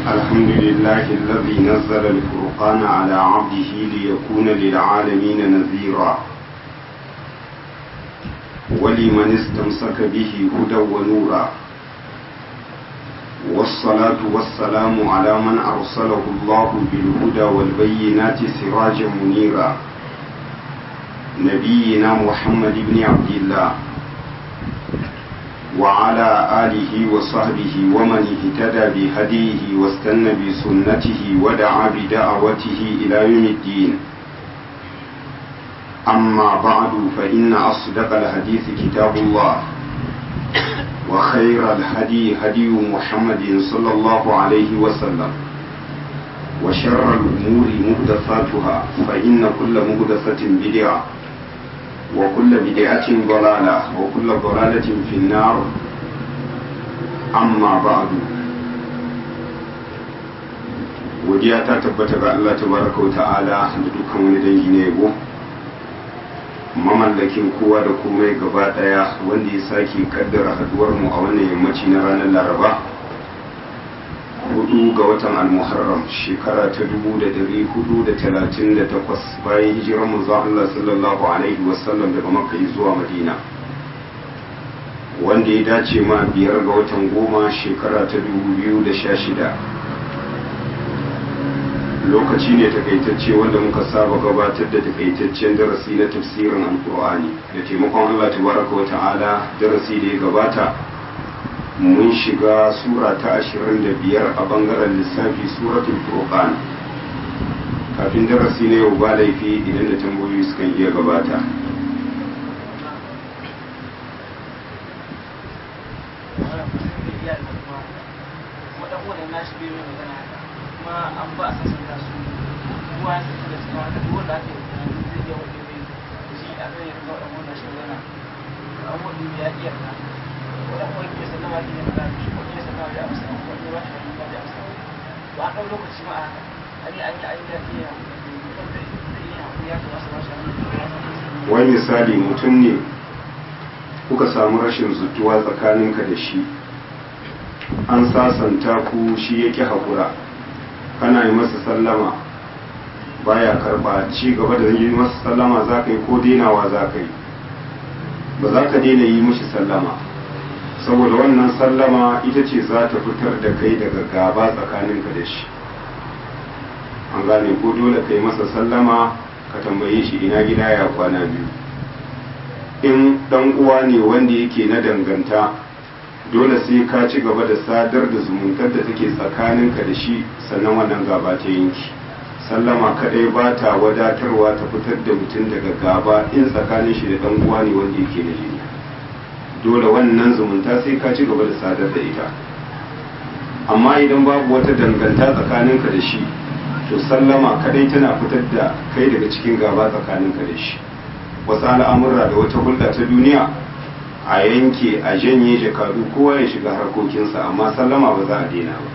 الحمد لله الذي نزل الفرقان على عبده ليكون للعالمين نذيرا ولمن استمسك به هدى ونورا والصلاة والسلام على من أرسله الله بالهدى والبينات سراجا منيرا نبينا محمد بن عبد الله وعلى آله وصحبه ومن اهتدى بهديه واستنى بسنته ودعا بدعوته إلى يوم الدين أما بعد فإن أصدق الحديث كتاب الله وخير الهدي هدي محمد صلى الله عليه وسلم وشر الأمور مهدفاتها فإن كل مهدفة بدعة وكل بدعة ضلالة وكل ضلالة في النار أما بعد godiya ta tabbata ga Allah tabaraka wa ta'ala da dukkan wani dangi na yabo mamallakin kowa da komai gaba daya wanda ya sake kaddara haduwar mu a wannan yammaci na ranar laraba hudu ga watan almuharram shekara ta dubu da dari hudu da talatin da takwas bayan hijirar manzo Allah sallallahu alaihi wasallam daga makka zuwa madina wanda ya dace ma biyar ga watan goma shekara ta dubu biyu da sha shida lokaci ne takaitacce wanda muka saba gabatar da takaitaccen darasi na tafsirin alkur'ani da taimakon Allah tabaraka wa ta'ala darasi da ya gabata mun shiga sura ta ashirin da biyar a bangaren lissafi suratul furqan kafin darasi na yau ba laifi idan da tambayoyi sukan iya gabata kuma an ba a sassanta su kuma ya sassa da suka haka duk wanda aka yi zai iya wani mai shi a kan yanzu waɗanda wannan shi zana an wani ya iya ka waɗanda wani ke sannan ma ne ka shi ko iya sannan ya amsa wani ba shi wani ba ya amsa ba a ɗau lokaci ma a haka an yi an yi an yi ya iya wanda zai yi hakuri ya kamata ba shi wani misali mutum ne kuka samu rashin zutuwa tsakaninka da shi an sasanta ku shi yake haƙura kana yi masa sallama baya karba ci gaba da yi masa sallama za ka yi ko denawa za ka yi ba za ka daina yi mishi sallama saboda wannan sallama ita ce za ta fitar da kai daga gaba tsakaninka da shi an gane ko dole ka yi masa sallama ka tambaye shi ina gida ya kwana biyu in dan uwa ne wanda yake na danganta dole sai ka ci gaba da sadar da zumuntar da take tsakaninka da shi sannan wannan gaba ta yanki sallama kadai ba ta wadatarwa ta fitar da mutum daga gaba in tsakanin shi da dan uwa ne wanda yake na jini dole wannan zumunta sai ka ci gaba da sadar da ita amma idan babu wata danganta tsakaninka da shi to sallama kadai tana fitar da kai daga cikin gaba tsakaninka da shi wasu al'amurra da wata hulɗa ta duniya a yanke a janye jakadu kowa ya shiga harkokinsa amma sallama ba za a daina ba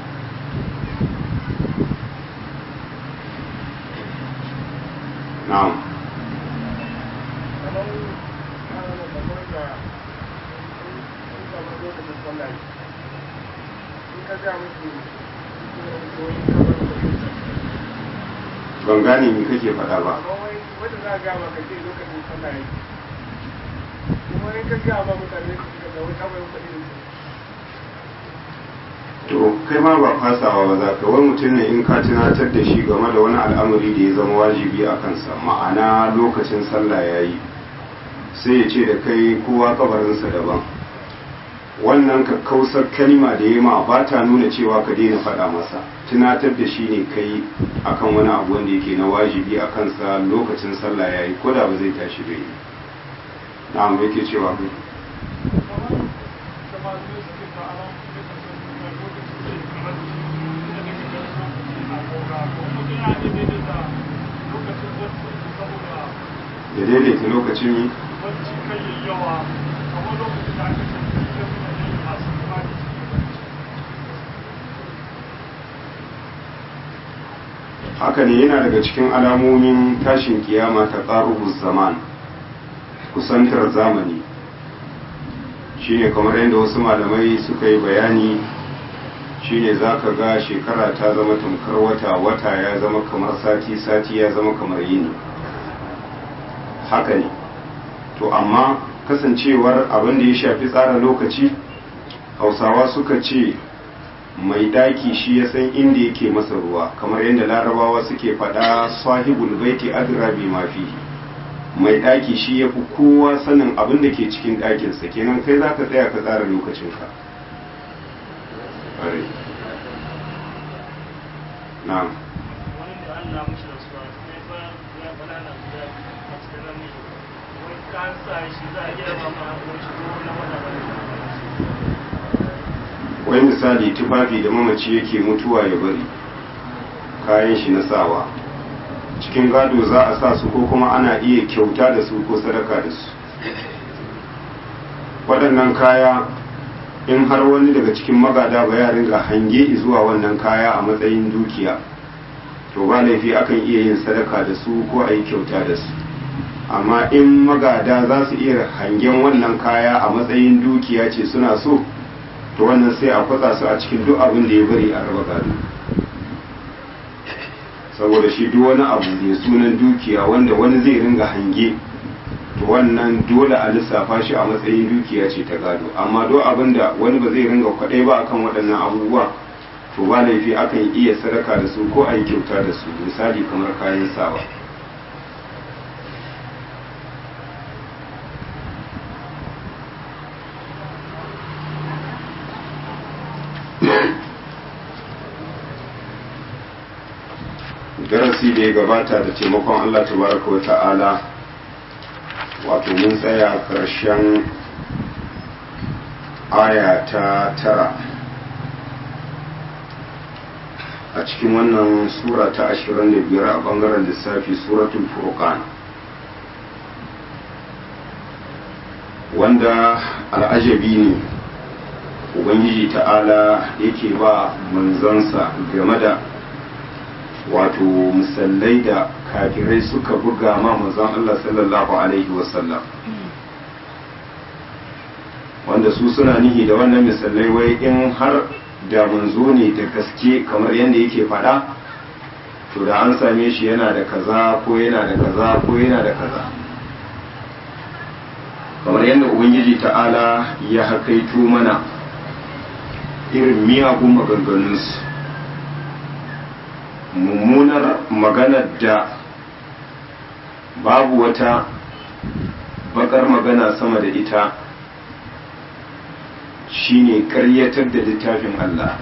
na'am ban gane me kake faɗa ba wanda za a gama ka ce lokacin sallah yake kuma in ka gaya ba mutane su ga wai kawai kuɗi to kai ma ba fasawa ba za ka wani mutum ne in ka tunatar da shi game da wani al'amari da ya zama wajibi a kansa ma'ana lokacin sallah ya yi sai ya ce da kai kowa kabarinsa daban wannan kakkausar kalima da ya ma ba ta nuna cewa ka daina faɗa masa tunatar da shi ne kai akan wani abu wanda yake na wajibi a kansa lokacin sallah ya yi ko da ba zai tashi bai yi na'am yake cewa kai ya daidaita lokacin yi haka ne yana daga cikin alamomin tashin kiyama ta ƙarubus zaman kusantar zamani shine kamar yadda wasu malamai suka yi bayani shine za ka ga shekara ta zama tamkar wata wata ya zama kamar sati sati ya zama kamar yini haka ne to amma kasancewar abin da ya shafi tsara lokaci hausawa suka ce mai daki shi ya san inda yake masa ruwa kamar yadda larabawa suke faɗa sahibul baiti adra bi ma fihi mai daki shi ya fi kowa sanin abin da ke cikin ɗakinsa kenan kai za ka tsaya ka tsara lokacinka na'am wani da Allah mushi da suwa sai ba ya fada na guda a cikin namiji wani kan sa shi za a iya ba ma ko shi ko na wata ba wai misali tufafi da mamaci yake mutuwa ya bari kayan shi na sawa cikin gado za a sa su ko kuma ana iya kyauta da su ko sadaka da su waɗannan kaya in har wani daga cikin magada ba ya ringa hange zuwa wannan kaya a matsayin dukiya to ba laifi akan iya yin sadaka da su ko a yi kyauta da su amma in magada za su iya hangen wannan kaya a matsayin dukiya ce suna so to wannan sai a kwatsa su a cikin duk abin da ya bari a raba gado saboda shi duk wani abu mai sunan dukiya wanda wani zai ringa hange to wannan dole a lissafa shi a matsayin dukiya ce ta gado amma duk abin da wani ba zai ringa kwaɗai ba akan waɗannan abubuwa to ba laifi akan iya sadaka da su ko a yi kyauta da su misali kamar kayan sawa darasi da ya gabata da taimakon Allah tabaraka wa ta'ala wato mun tsaya ƙarshen aya ta tara a cikin wannan sura ta ashirin da biyar a ɓangaren lissafi suratul furqan wanda al'ajabi ne ubangiji ta'ala yake ba manzansa game da wato musallai da kafirai suka buga ma manzon Allah sallallahu alaihi wasallam wanda su suna nihi da wannan misalai wai in har da manzo ne da gaske kamar yadda yake faɗa to da an same shi yana da kaza ko yana da kaza ko yana da kaza kamar yadda ubangiji ta'ala ya hakaito mana irin miyagun maganganunsu mummunar maganar da babu wata bakar magana sama da ita shine karyatar da littafin Allah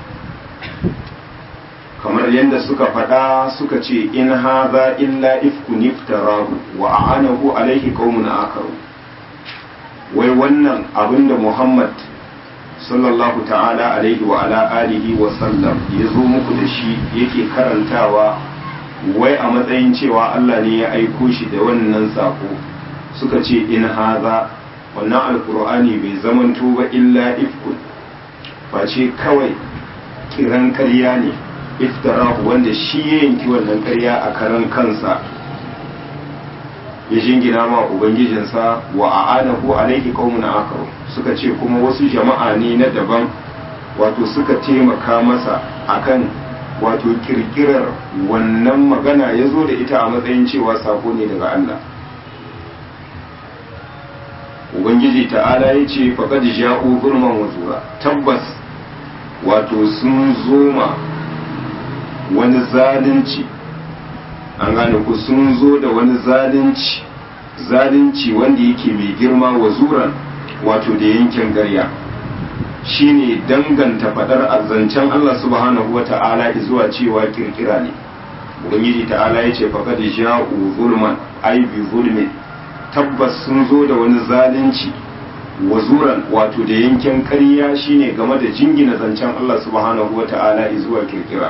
kamar yadda suka faɗa suka ce in haza illa ifkun iftarahu wa a'anahu alaihi qaumun akaru wai wannan abinda Muhammad sallallahu ta'ala alaihi wa ala alihi wa sallam ya zo muku da shi yake karantawa wai a matsayin cewa Allah ne ya aiko shi da wannan sako suka ce in haza wannan alkur'ani bai zamanto ba illa ifkun face kawai kiran karya ne iftarahu wanda shi ya yanki wannan karya a karan kansa ya jingina ma ubangijinsa wa a'anahu alaihi qaumun akaru suka ce kuma wasu jama'a ne na daban wato suka taimaka masa akan wato kirkirar wannan magana ya zo da ita a matsayin cewa sako ne daga Allah ubangiji ta'ala ya ce faƙad ja'u gurman wazura tabbas wato sun zoma wani zalunci an gane ku sun zo da wani zalunci zalunci wanda yake mai girma wa zuran wato da yankin garya shine danganta fadar azzancen Allah subhanahu wa ta'ala zuwa cewa kirkira ne ubangiji ta'ala ya ce faqad ja'u zulman ay bi zulmin tabbas sun zo da wani zalunci wa zuran wato da yankin ƙarya shine game da jingina zancen Allah subhanahu wa ta'ala zuwa kirkira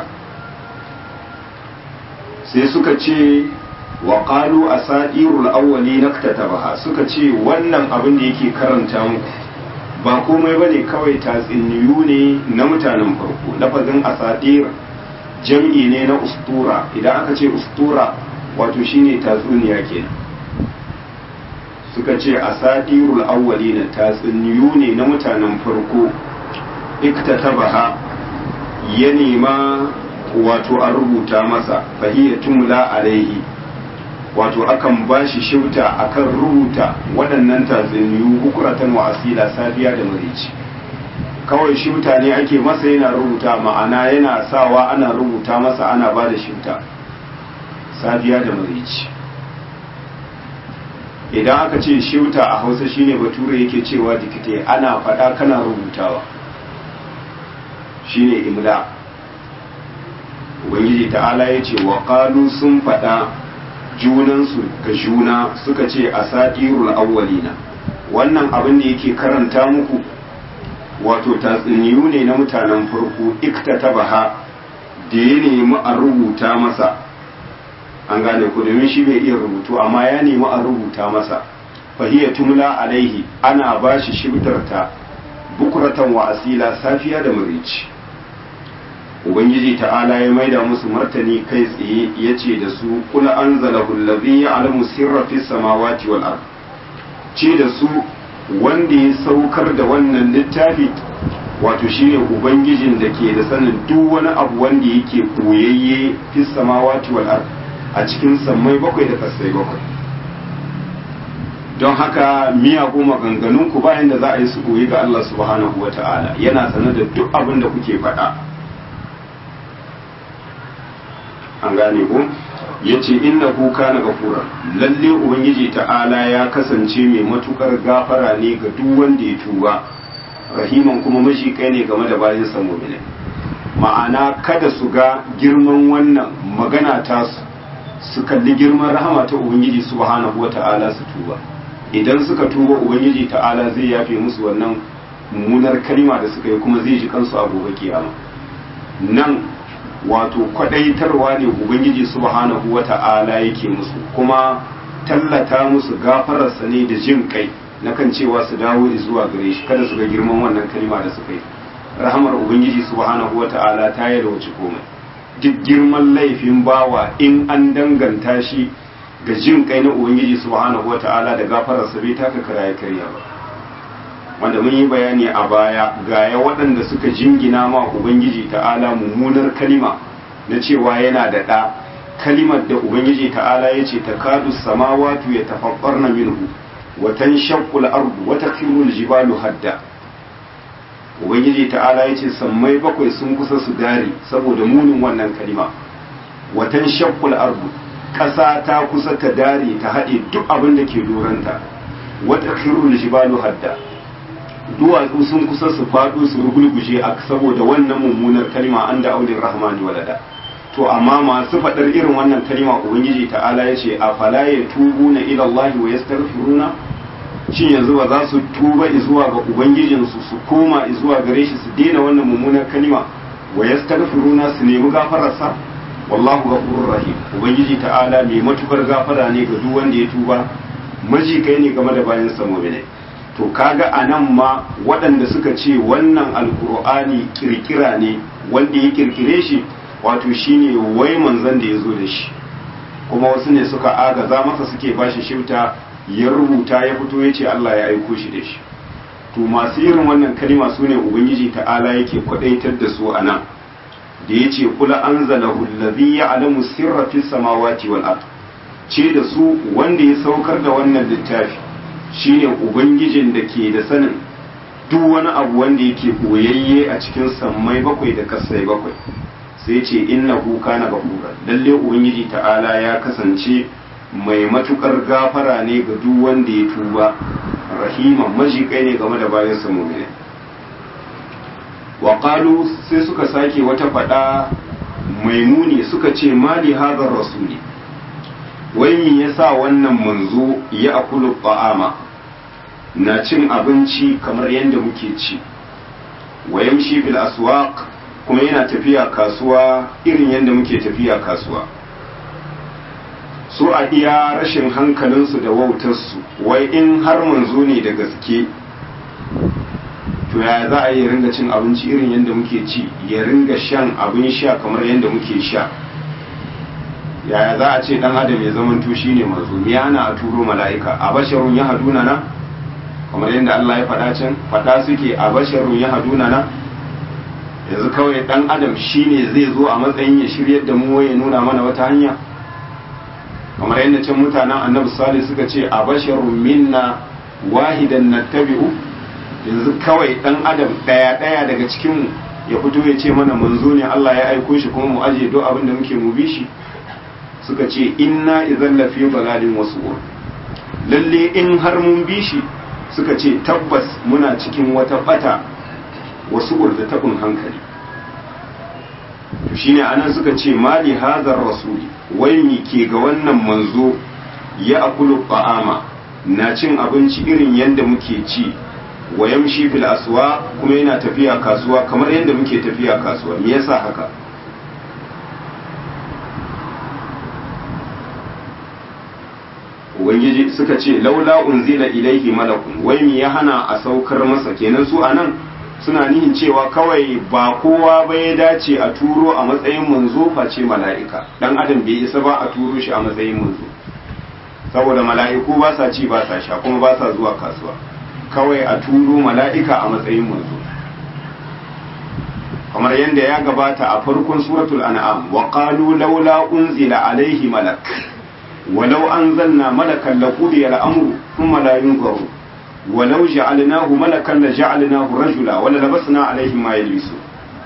sai suka ce wa qalu asadirul awwali naktatabaha suka ce wannan abin da yake karanta muku ba komai bane kawai tatsuniyu ne na mutanen farko lafazin asadir jam'i ne na ustura idan aka ce ustura wato shine tatsuniya kenan suka ce asadirul awwali na tatsuniyu ne na mutanen farko iktatabaha ya nema wato a rubuta masa fahiyya tumla alaihi wato akan ba shi shifta akan rubuta waɗannan tatsuniyu hukuratan wa asila safiya da marici kawai shifta ne ake masa yana rubuta ma'ana yana sawa ana rubuta masa ana ba da shifta safiya da marici idan aka ce shifta a hausa shine bature yake cewa dikite ana faɗa kana rubutawa shine imla ubangiji ta'ala ya ce wa ƙalu sun faɗa junansu ga juna suka ce a satirul awwalina wannan abin da yake karanta muku wato tatsuniyu ne na mutanen farko ikta baha da ya nemi a rubuta masa an gane ku domin shi bai iya rubutu amma ya nemi a rubuta masa fahiyya tumla alaihi ana ba shi shibtarta bukuratan wa asila safiya da murici ubangiji ta'ala ya maida musu martani kai tsaye ya ce da su kula an zalahu lazi ya alamu sirra fi samawati wal ard ce da su wanda ya saukar da wannan littafi wato shine ubangijin da ke da sanin duk wani abu wanda yake koyayye fi samawati wal ard a cikin sammai bakwai da kasai bakwai don haka miyagun maganganun ku bayan da za a yi su koyi ga Allah subhanahu wa ta'ala yana sanar da duk abin da kuke faɗa an gane ku ya ce inna ku kana gafura lalle ubangiji ta'ala ya kasance mai matukar gafara ne ga duk wanda ya tuba rahiman kuma mashi kai ne game da bayan sa mu'minin ma'ana kada su ga girman wannan magana ta su su kalli girman rahama ta ubangiji subhanahu wata'ala su tuba idan suka tuba ubangiji ta'ala zai yafe musu wannan mummunar kalma da suka yi kuma zai ji kansu a gobe kiyama nan wato kwadaitarwa ne ubangiji subhanahu wata'ala yake musu kuma tallata musu gafararsa ne da jin kai na kan cewa su dawo zuwa gare shi kada su ga girman wannan kalma da suka yi rahamar ubangiji subhanahu wata'ala ta yi da wuce komai duk girman laifin bawa in an danganta shi ga jin kai na ubangiji subhanahu wata'ala da gafararsa bai taka kara ya karya ba wanda mun yi bayani a baya gaya waɗanda suka jingina ma ubangiji ta'ala mummunar kalima na cewa yana da ɗa kalimar da ubangiji ta'ala ya ce takadu samawatu ya tafaffar na minhu watan shakkul ardu wata kirul jibalu hadda ubangiji ta'ala ya ce sammai bakwai sun kusa su dare saboda munin wannan kalima watan shakkul ardu ƙasa ta kusa ta dare ta haɗe duk abin da ke doranta wata kirul jibalu hadda duwatsu sun kusa su faɗo su rugulguje a saboda wannan mummunar kalma an da aulin rahmani walada to amma masu faɗar irin wannan kalma ubangiji ta'ala ya ce a fala ya tubu na ilallahi wa yastaghfiruna shin yanzu ba za su tuba zuwa ga ubangijinsu su koma zuwa gare shi su daina wannan mummunar kalma wa yastaghfiruna su nemi gafararsa wallahu ghafurur rahim ubangiji ta'ala mai matukar gafara ne ga duk wanda ya tuba maji kai ne game da bayan sa mu'minai to kaga a nan ma waɗanda suka ce wannan alkur'ani kirkira ne wanda ya kirkire shi wato shine wai manzon da ya zo da shi kuma wasu ne suka agaza masa suke bashi shifta ya rubuta ya fito ya ce Allah ya aiko shi da shi to masu irin wannan kalima su ne ubangiji ta'ala yake kwadaitar da su a nan da ya ce kula an zalahu allazi ya'lamu sirra fis samawati wal ard ce da su wanda ya saukar da wannan littafi shine ubangijin da ke da sanin duk wani abu wanda yake boyayye a cikin sammai bakwai da kasai bakwai sai ce innahu kana gafura lalle ubangiji ta'ala ya kasance mai matukar gafara ne ga duk wanda ya tuba rahiman majikai ne game da bayan sa mu'mini wa qalu sai suka sake wata fada mai muni suka ce mali hadar rasuli wai me yasa wannan manzo ya akulu ta'ama na cin abinci kamar yadda muke ci wa yamshi bil aswaq kuma yana tafiya kasuwa irin yadda muke tafiya kasuwa su a iya rashin hankalinsu da wautarsu wai in har manzo ne da gaske to ya za a yi ringa cin abinci irin yadda muke ci ya ringa shan abin sha kamar yadda muke sha yaya za a ce dan adam ya zama to shine manzo me yana a turo mala'ika a basharun ya haduna na kamar yadda Allah ya faɗa can faɗa suke a basharun ya haduna na yanzu kawai dan adam shine zai zo a matsayin ya shiryar da mu ya nuna mana wata hanya kamar yadda can mutanen annabi salih suka ce a basharun minna wahidan nattabi'u yanzu kawai dan adam daya daya daga cikin mu ya fito ya ce mana manzo ne Allah ya aiko shi kuma mu aje do abin da muke mu bi shi suka ce inna idan lafi balalin wasu lalle in har mun bi shi suka ce tabbas muna cikin wata bata wasu da tabin hankali to shine anan suka ce mali hazar rasuli wai mi ke ga wannan manzo ya akulu ta'ama na cin abinci irin yadda muke ci wa yamshi fil aswa kuma yana tafiya kasuwa kamar yadda muke tafiya kasuwa me yasa haka ubangiji suka ce laula unzila ilaihi malakun wai me ya hana a saukar masa kenan su anan suna nihin cewa kawai ba kowa ba ya dace a turo a matsayin manzo face mala'ika dan adam bai isa ba a turo shi a matsayin manzo saboda mala'iku ba sa ci ba sa sha kuma ba sa zuwa kasuwa kawai a turo mala'ika a matsayin manzo kamar yadda ya gabata a farkon suratul an'am wa qalu laula unzila alaihi malak walau anzalna malakan laqudiya al-amru thumma la yunzaru ولو جعلناه ملكا لجعلناه رجلا وللبسنا عليهم ما يلبسون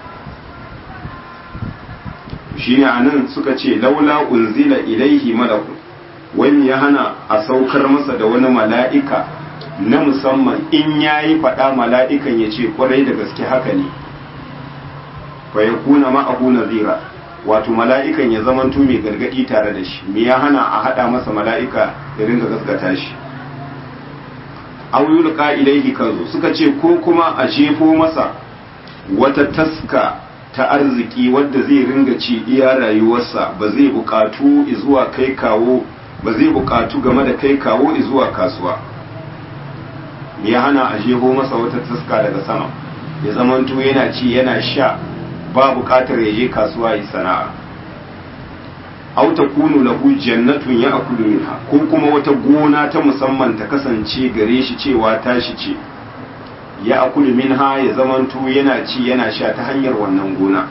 shine anan suka ce laula unzila ilaihi malakun wani ya hana a saukar masa da wani mala'ika na musamman in yayi faɗa mala'ikan ya ce kwarai da gaske haka ne fa ya kuna ma'ahu nazira wato mala'ikan ya zamanto mai gargadi tare da shi me ya hana a haɗa masa mala'ika ya ringa gaskata shi aw yulqa ilaihi kanzu suka ce ko kuma a jefo masa wata taska ta arziki wadda zai ringa ci iya rayuwarsa ba zai bukatu zuwa kai kawo ba zai bukatu game da kai kawo zuwa kasuwa ya hana a jefo masa wata taska daga sama ya zamanto yana ci yana sha ba bukatar ya je kasuwa yi sana'a aw takunu lahu jannatun ya'kulu minha ko kuma wata gona ta musamman ta kasance gare shi cewa tashi ce ya akulu minha ya zamanto yana ci yana sha ta hanyar wannan gona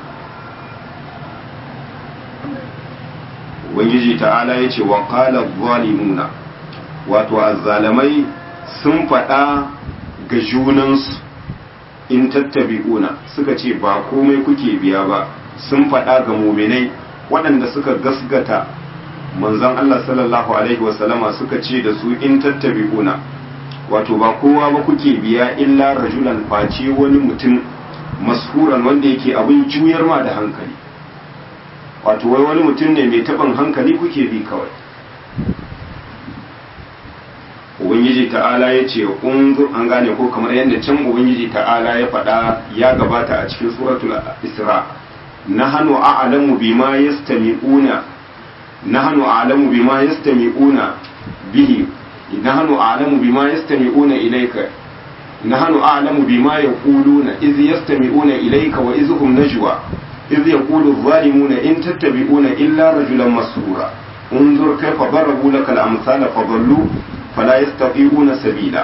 ubangiji ta'ala ya ce wa qala zalimuna wato azzalamai sun faɗa ga junansu in tattabi'una suka ce ba komai kuke biya ba sun faɗa ga muminai waɗanda suka gasgata manzon Allah sallallahu alaihi wasallama suka ce da su in tattabi'una wato ba kowa ba kuke biya illa rajulan face wani mutum mashuran wanda yake abin juyar ma da hankali wato wai wani mutum ne mai taɓin hankali kuke bi kawai ubangiji ta'ala ya ce unzur an gane ko kamar yadda can ubangiji ta'ala ya faɗa ya gabata a cikin suratul isra nahnu a'lamu bima yastami'una nahnu a'lamu bima yastami'una bihi nahnu a'lamu bima yastami'una ilayka nahnu a'lamu bima yaquluna iz yastami'una ilayka wa iz hum najwa iz yaqulu adh-dhalimuna in tattabi'una illa rajulan masrura انظر كيف ضربوا لك الامثال فضلوا فلا يستطيعون sabila.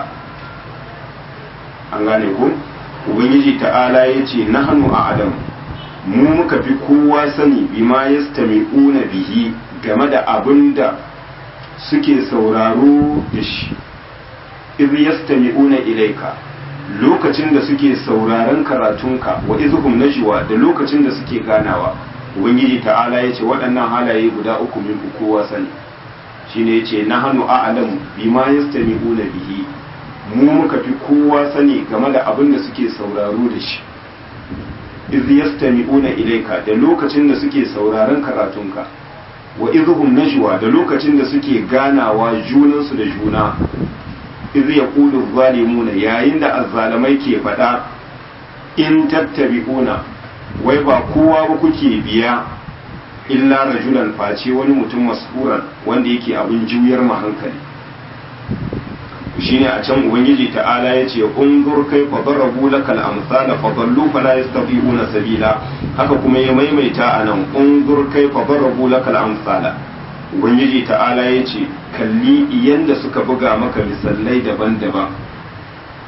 an gane ko ubangiji ta'ala ya ce nahnu a'lamu mu muka fi kowa sani bima yastami'una bihi game da abin da suke sauraro da shi iz yastami'una ilaika lokacin da suke sauraron karatunka wa izhum najwa da lokacin da suke ganawa ubangiji ta'ala ya ce waɗannan halaye guda uku min kowa sani shine yace nahnu a'lamu bima yastami'una bihi mu muka fi kowa sani game da abin da suke sauraro da shi iz yastami'una ilayka da lokacin da suke sauraron karatunka wa idhum najwa da lokacin da suke ganawa junansu da juna iz yaqulu zalimuna yayin da azzalamai ke faɗa in tattabi'una wai ba kowa ba kuke biya illa rajulan face wani mutum masfuran wanda yake abin juyar ma hankali shine a can ubangiji ta'ala ya ce unzur kai fa darabu lakal amsala fa dallu fala yastati'una sabila haka kuma ya maimaita anan unzur kai fa darabu lakal amsala ubangiji ta'ala ya ce kalli yanda suka buga maka misalai daban-daban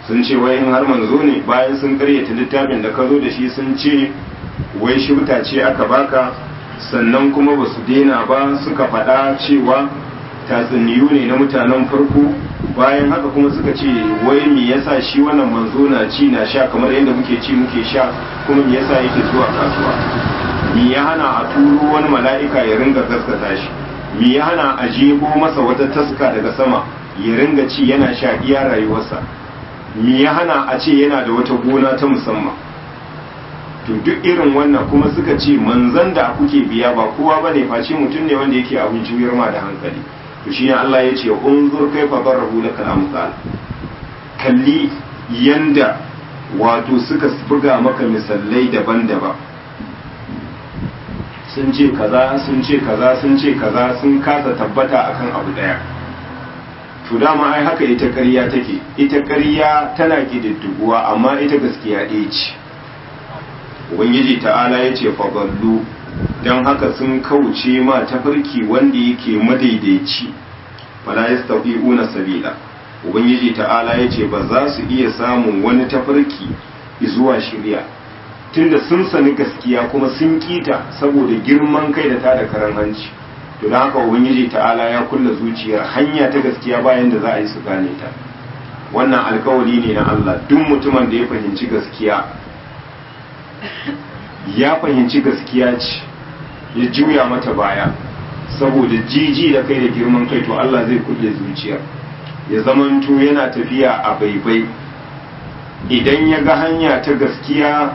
sun ce wai in har manzo ne bayan sun karyata littafin da ka zo da shi sun ce wai shibta ce aka baka sannan kuma ba su daina ba suka faɗa cewa tatsuniyu ne na mutanen farko bayan haka kuma suka ce wai me yasa shi wannan manzo na ci na sha kamar yadda muke ci muke sha kuma me yasa yake zuwa kasuwa me ya hana a turo wani mala'ika ya ringa gaskata shi me ya hana a jego masa wata taska daga sama ya ringa ci yana sha iya rayuwarsa me ya hana a ce yana da wata gona ta musamman to duk irin wannan kuma suka ce manzan da kuke biya ba kowa bane face mutum ne wanda yake abin juyar ma da hankali to shine Allah ya ce unzur kaifa darabu lakal amsal kalli yanda wato suka buga maka misalai daban-daban sun ce kaza sun ce kaza sun ce kaza sun kasa tabbata akan abu daya to dama ai haka ita ƙarya take ita ƙarya tana ƙididdiguwa amma ita gaskiya ɗaya ce ubangiji ta'ala ya ce faballu don haka sun kauce ma tafarki wanda yake madaidaici fala yastafi'una sabila ubangiji ta'ala ya ce ba za su iya samun wani tafarki zuwa shirya tunda sun sani gaskiya kuma sun kita saboda girman kai da tada karan hanci to don haka ubangiji ta'ala ya kulla zuciyar hanya ta gaskiya bayan da za a yi su gane ta wannan alkawari ne na Allah duk mutumin da ya fahimci gaskiya ya fahimci gaskiya ce ya juya mata baya saboda jiji da kai da girman kai to Allah zai kulle zuciyar ya zamanto yana tafiya a baibai idan ya ga hanya ta gaskiya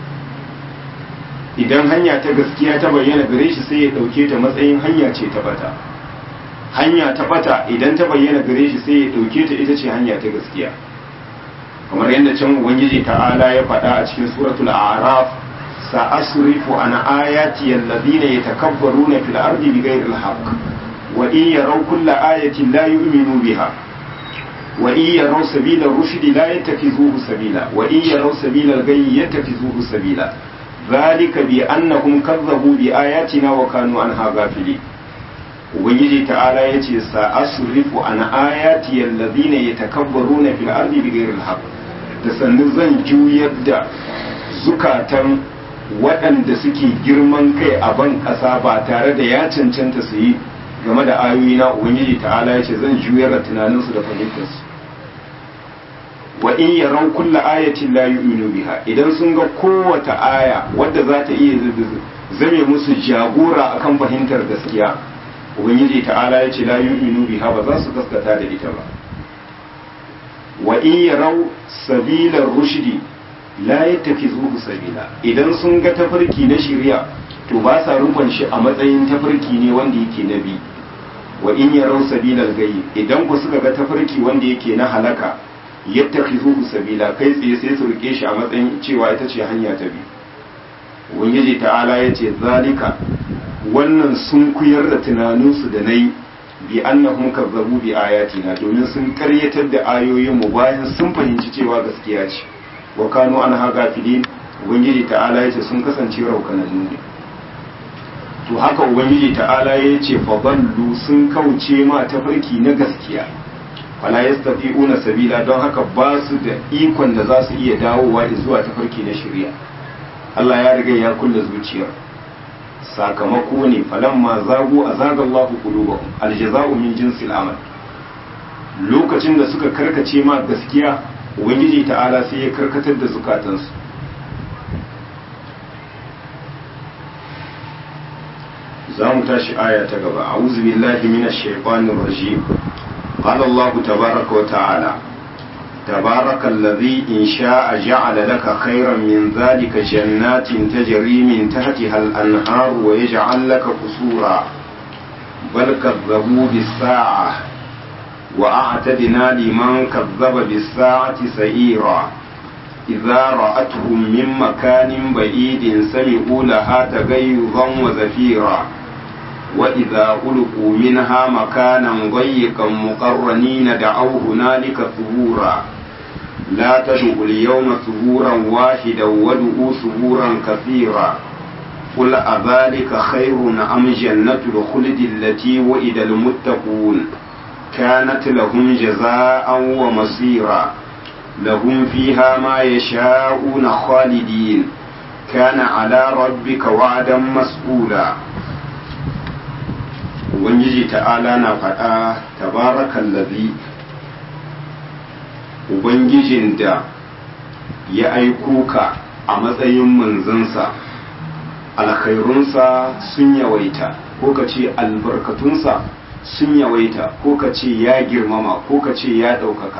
idan hanya ta gaskiya ta bayyana gare shi sai ya ɗauke ta matsayin hanya ce ta bata hanya ta bata idan ta bayyana gare shi sai ya ɗauke ta ita ce hanya ta gaskiya kamar yadda can ubangiji ta'ala ya faɗa a cikin suratul a'raf sa'asrifu an ayati alladhina yatakabbaruna fil ardi bighayri al-haqq wa in yaraw kulla ayatin la yu'minu biha wa in yaraw sabila ar-rushd la yattakhidhuhu sabila wa in yaraw sabila al-ghayy yattakhidhuhu sabila ذلك بأنهم كذبوا بآياتنا وكانوا عنها غافلين ubangiji ta'ala ya ce sa'asrifu an ayati allazina yatakabbaruna fil ardi bighayri al-haqq da sannu zan juyar da zukatan waɗanda suke girman kai a ban ƙasa ba tare da ya cancanta su yi game da ayoyi na ubangiji ta'ala ya ce zan juyar da tunaninsu da fahimtarsu wa in yaran kulla ayatin la yu'minu biha idan sun ga kowace aya wadda za ta iya zame musu jagora akan fahimtar gaskiya ubangiji ta'ala ya ce la yu'minu biha ba za su gaskata da ita ba wa in yarau sabila rushdi la yattakizuhu sabila idan sun ga tafarki na shari'a to ba sa rufan shi a matsayin tafarki ne wanda yake nabi wa in yarau sabila gayyi idan ku suka ga tafarki wanda yake na halaka yattakhizuhu sabila kai tsaye sai su rike shi a matsayin cewa ita ce hanya ta bi ubangiji ta'ala ya ce zalika wannan sun kuyar da tunaninsu da nayi bi annahum kazzabu bi ayatina domin sun karyatar da ayoyin mu bayan sun fahimci cewa gaskiya ce wa kanu an haga filin ubangiji ta'ala ya ce sun kasance raukanannu ne to haka ubangiji ta'ala ya ce fa ballu sun kauce ma tafarki na gaskiya fala yastati'una sabila don haka ba su da ikon da za su iya dawowa zuwa tafarki na shari'a Allah ya riga ya kulle zuciyar sakamako ne falamma zagu azaga Allahu qulubahum aljaza'u min jinsil amal lokacin da suka karkace ma gaskiya ubangiji ta'ala sai ya karkatar da zukatansu za mu tashi aya ta gaba a'udhu billahi minash shaitanir rajim قال الله تبارك وتعالى تبارك الذي إن شاء جعل لك خيرا من ذلك جنات تجري من تحتها الأنهار ويجعل لك قصورا بل كذبوا بالساعة وأعتدنا لمن كذب بالساعة سعيرا إذا رأتهم من مكان بعيد سمعوا لها تغيظا وزفيرا وإذا ألقوا منها مكانا ضيقا مقرنين دعوا هنالك ثبورا لا تدعوا اليوم ثبورا واحدا وادعوا ثبورا كثيرا قل أذلك خير أم جنة الخلد التي وئد المتقون كانت لهم جزاء ومصيرا لهم فيها ما يشاءون خالدين كان على ربك وعدا مسؤولا ubangiji ta'ala na faɗa tabarakan labi ubangijin da ya aiko ka a matsayin manzansa alkhairunsa sun yawaita ko ka ce albarkatunsa sun yawaita ko ka ce ya girmama ko ka ce ya ɗaukaka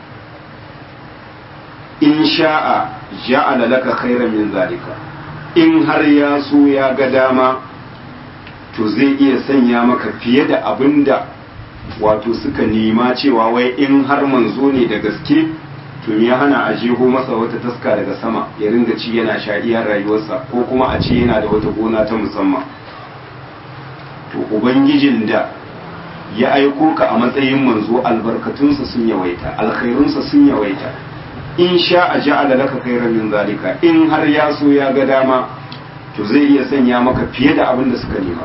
in sha'a ja'ala laka khairan min zalika in har ya so ya ga dama to zai iya sanya maka fiye da abin da wato suka nema cewa wai in har manzo ne da gaske to ya hana a jeho masa wata taska daga sama ya ringa ci yana sha iya rayuwarsa ko kuma a ce yana da wata gona ta musamman to ubangijin da ya aiko ka a matsayin manzo albarkatunsa sun yawaita alkhairunsa sun yawaita in sha a ja'ala laka khairan min zalika in har ya so ya ga dama to zai iya sanya maka fiye da abin da suka nema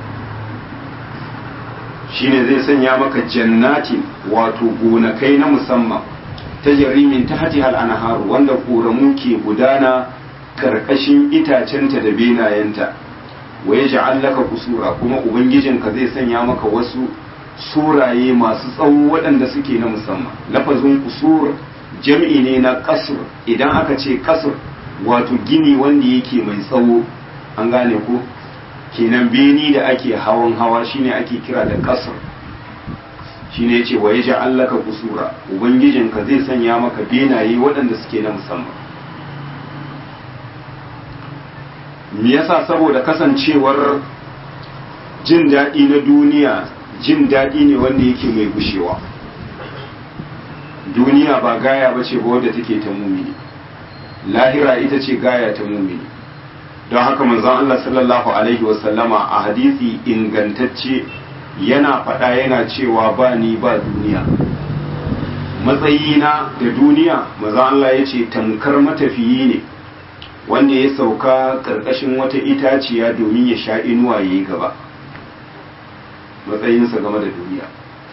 shine zai sanya maka jannatin wato gonakai na musamman ta jarimin ta hati anharu wanda ƙoramu ke gudana karkashin itacenta da benayenta wa ya laka kusura kuma ubangijinka zai sanya maka wasu suraye masu tsawo waɗanda suke na musamman lafazin kusur jam'i ne na kasur idan aka ce kasur wato gini wanda yake mai tsawo an gane ko kenan beni da ake hawan hawa shine ake kira da kasur shine yace wa yaja allaka kusura ubangijinka zai sanya maka benaye waɗanda suke na musamman me yasa saboda kasancewar jin daɗi na duniya jin daɗi ne wanda yake mai gushewa duniya ba gaya ba ce ba wadda take ta mumini lahira ita ce gaya ta mumini don haka manzon Allah sallallahu alaihi wasallama a hadisi ingantacce yana faɗa yana cewa ba ni ba duniya matsayina da duniya manzon Allah ya ce tamkar matafiyi ne wanda ya sauka ƙarƙashin wata itaciya domin ya sha inuwa ya yi gaba matsayinsa game da duniya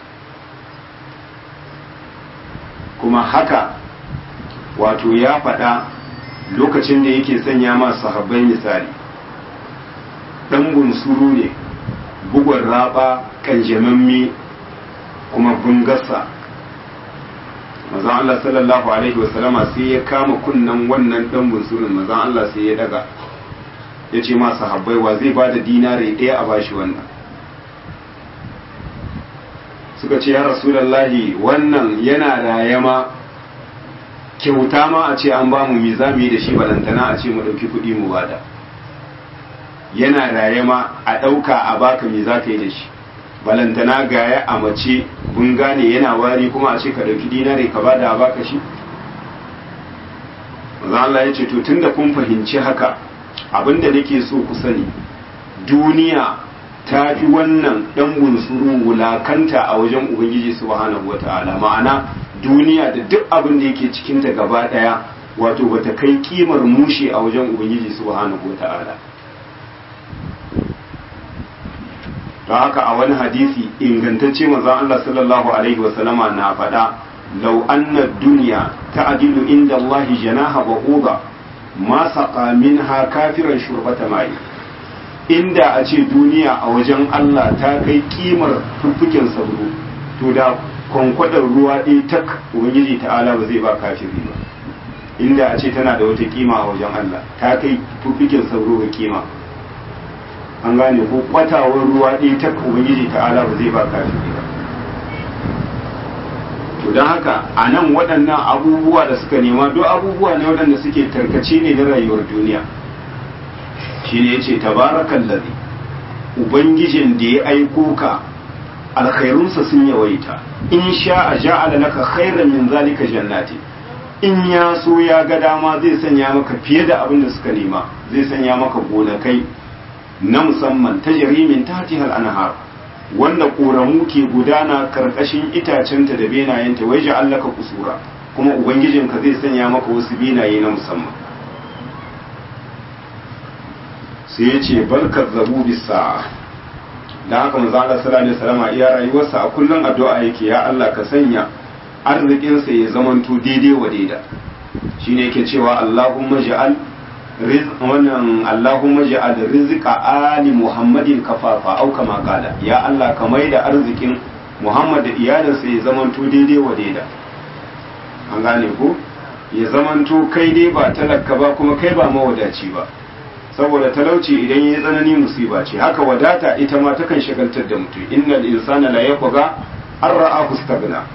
kuma haka wato ya faɗa lokacin da yake sanya masu sahabbai misali ɗan bunsuru ne bugun raba kanjamammi kuma bungasa mazan Allah sallallahu alaihi wasallama sai ya kama kunnan wannan ɗan bunsurun mazan Allah sai ya daga ya ce masu sahabbai wa zai ba da dinare ɗaya a bashi wannan suka ce ya rasulallahi wannan yana rayama kyauta ma a ce an ba mu mi za mu yi da shi balantana a ce mu ɗauki kuɗi mu bada yana rayama a ɗauka a baka mi za ka yi da shi balantana gaya a mace bun gane yana wari kuma a ce ka ɗauki dinare ka bada a baka shi maza Allah ya ce to tunda kun fahimci haka abinda nake so ku sani duniya ta fi wannan ɗan bunsuru wulakanta a wajen ubangiji subhanahu wa ta'ala ma'ana duniya da duk abin da yake cikinta gaba ɗaya wato bata kai kimar mushe a wajen ubangiji subhanahu wa ta'ala don haka a wani hadisi ingantacce manzon Allah sallallahu alaihi wa sallama na faɗa law anna dunya ta'dilu inda Allah janaha ba'uda ma saqa minha kafiran shurbata mai inda a ce duniya a wajen Allah ta kai kimar fuffuken sabro to da kwankwadar ruwa ɗaya tak ubangiji ta'ala ba zai ba kafiri ba inda a ce tana da wata kima a wajen Allah ta kai fuffuken sabro ga kima an gane ko kwatawar ruwa ɗaya tak ubangiji ta'ala ba zai ba kafiri ba to don haka a nan waɗannan abubuwa da suka nema duk abubuwa ne waɗanda suke tarkace ne na rayuwar duniya shine yace tabarakan ladhi ubangijin da ya aiko ka alkhairunsa sun yawaita in sha'a ja'ala laka khairan min zalika jannati in ya so ya ga dama zai sanya maka fiye da abin da suka nema zai sanya maka gonakai na musamman ta jarimin tatihal anhar wanda ƙoramu ke gudana karkashin itacenta da benayenta wai ja'allaka kusura kuma ubangijinka zai sanya maka wasu benaye na musamman sai ya ce barkar zabu bisa da haka manzo Allah sallallahu alaihi wasallam iya rayuwarsa a kullun addu'a yake ya Allah ka sanya arzikinsa ya zamanto daidai wa daida shine yake cewa Allahumma ja'al wannan Allahumma ja'al rizqa ali Muhammadin kafafa au kama kala ya Allah ka da arzikin Muhammad da iyalinsa ya zamanto daidai wa daida an gane ko ya zamanto kai dai ba talaka ba kuma kai ba mawadaci ba saboda talauci idan ya tsanani musiba ce haka wadata ita ma takan shagaltar da mutum innal insana la yaqga an ra'ahu istaghna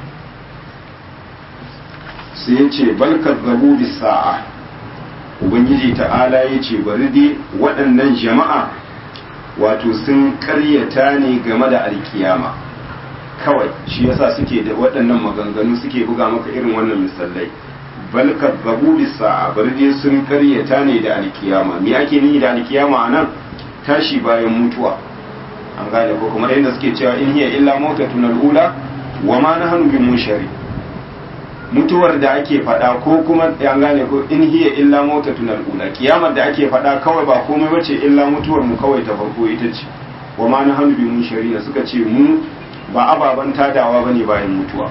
sai ya ce bal kazzabu bis sa'a ubangiji ta'ala ya ce bari dai waɗannan jama'a wato sun ƙaryata ne game da alkiyama kawai shi yasa suke da waɗannan maganganu suke buga maka irin wannan misalai bal kazzabu bis sa'a bari dai sun ƙaryata ne da alkiyama me ake nihi da alkiyama anan tashi bayan mutuwa an gane ko kuma yadda suke cewa in hiya illa mautatun al'ula wa ma nahnu bi munshari mutuwar da ake faɗa ko kuma an gane ko in hiya illa mautatun al'ula kiyamar da ake faɗa kawai ba komai bace illa mutuwar mu kawai ta farko ita ce wa ma nahnu bi munshari suka ce mu ba ababan tadawa bane bayan mutuwa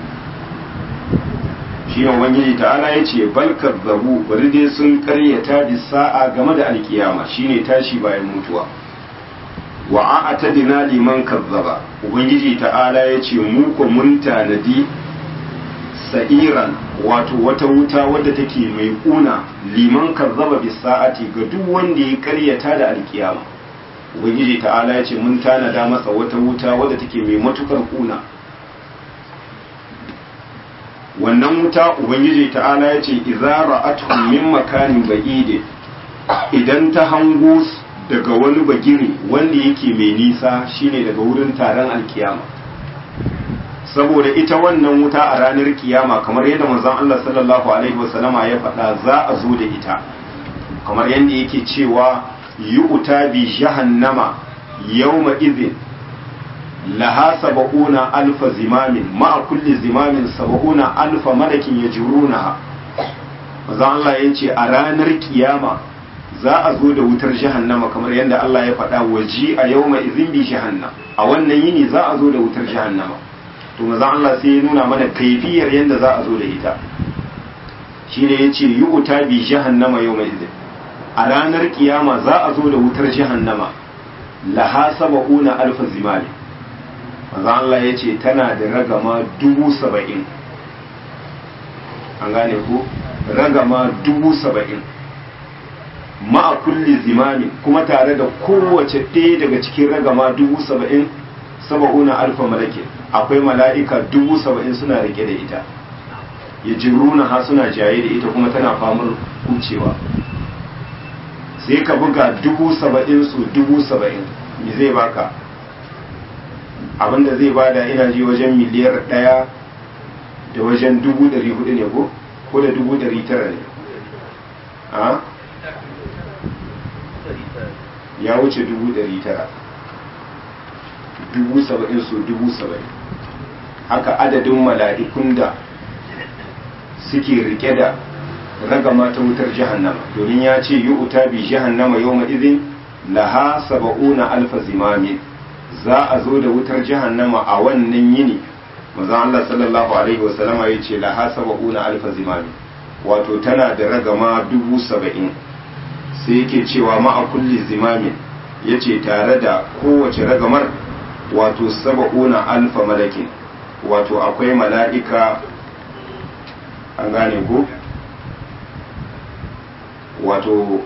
shi ne ubangiji ta'ala ya ce bal kazzabu bari dai sun karyata bi sa'a game da alkiyama shine tashi bayan mutuwa wa a'tadina liman kazzaba ubangiji ta'ala ya ce mu ko mun tanadi sa'iran wato wata wuta wadda take mai kuna liman kazzaba bi sa'ati ga duk wanda ya karyata da alkiyama ubangiji ta'ala ya ce mun tanada masa wata wuta wadda take mai matukar kuna wannan wuta ubangiji ta'ala ya ce idza ra'atuhum min makanin ba'id idan ta hango daga wani bagire wanda yake mai nisa shine daga wurin taron alkiyama saboda ita wannan wuta a ranar kiyama kamar yadda manzon Allah sallallahu alaihi wasallama ya faɗa za a zo da ita kamar yadda yake cewa yu'ta bi jahannama yawma idhin laha saba'una alfa zimamin ma'a kulli zimamin saba'una alfa malakin ya jirunaha maza Allah ya ce a ranar kiyama za a zo da wutar jahannama kamar yadda Allah ya faɗa waji a yau mai izin bi jahannam a wannan yini za a zo da wutar jahannama to maza Allah sai ya nuna mana kaifiyar yadda za a zo da ita shi ne ya ce yi wuta bi jahannama yau mai izin a ranar kiyama za a zo da wutar jahannama laha saba'una alfa zimamin manzo Allah ya ce tana da ragama dubu saba'in an gane ku ragama dubu saba'in ma'a kulli zimami kuma tare da kowace ɗaya daga cikin ragama dubu saba'in saba'una alfa malakin akwai mala'ika dubu saba'in suna rike da ita ya jiruna ha suna jaye da ita kuma tana famar kucewa sai ka buga dubu saba'in su dubu saba'in me zai baka abinda zai bada ina ji wajen miliyar ɗaya da wajen dubu ɗari hudu ne ko ko da dubu ɗari tara ne a ya wuce dubu ɗari tara dubu saba'in su dubu saba'in haka adadin mala'ikun da suke rike da ragama ta wutar jahannama domin ya ce yi uta bi jahannama yau ma'izin laha saba'una alfa zimamin za a zo da wutar jahannama a wannan yini maza Allah sallallahu alaihi wasallama ya ce laha saba'una alfa zimami wato tana da ragama dubu saba'in sai yake cewa ma'a kulli zimamin ya ce tare da kowace ragamar wato saba'una alfa malakin wato akwai mala'ika an gane ko wato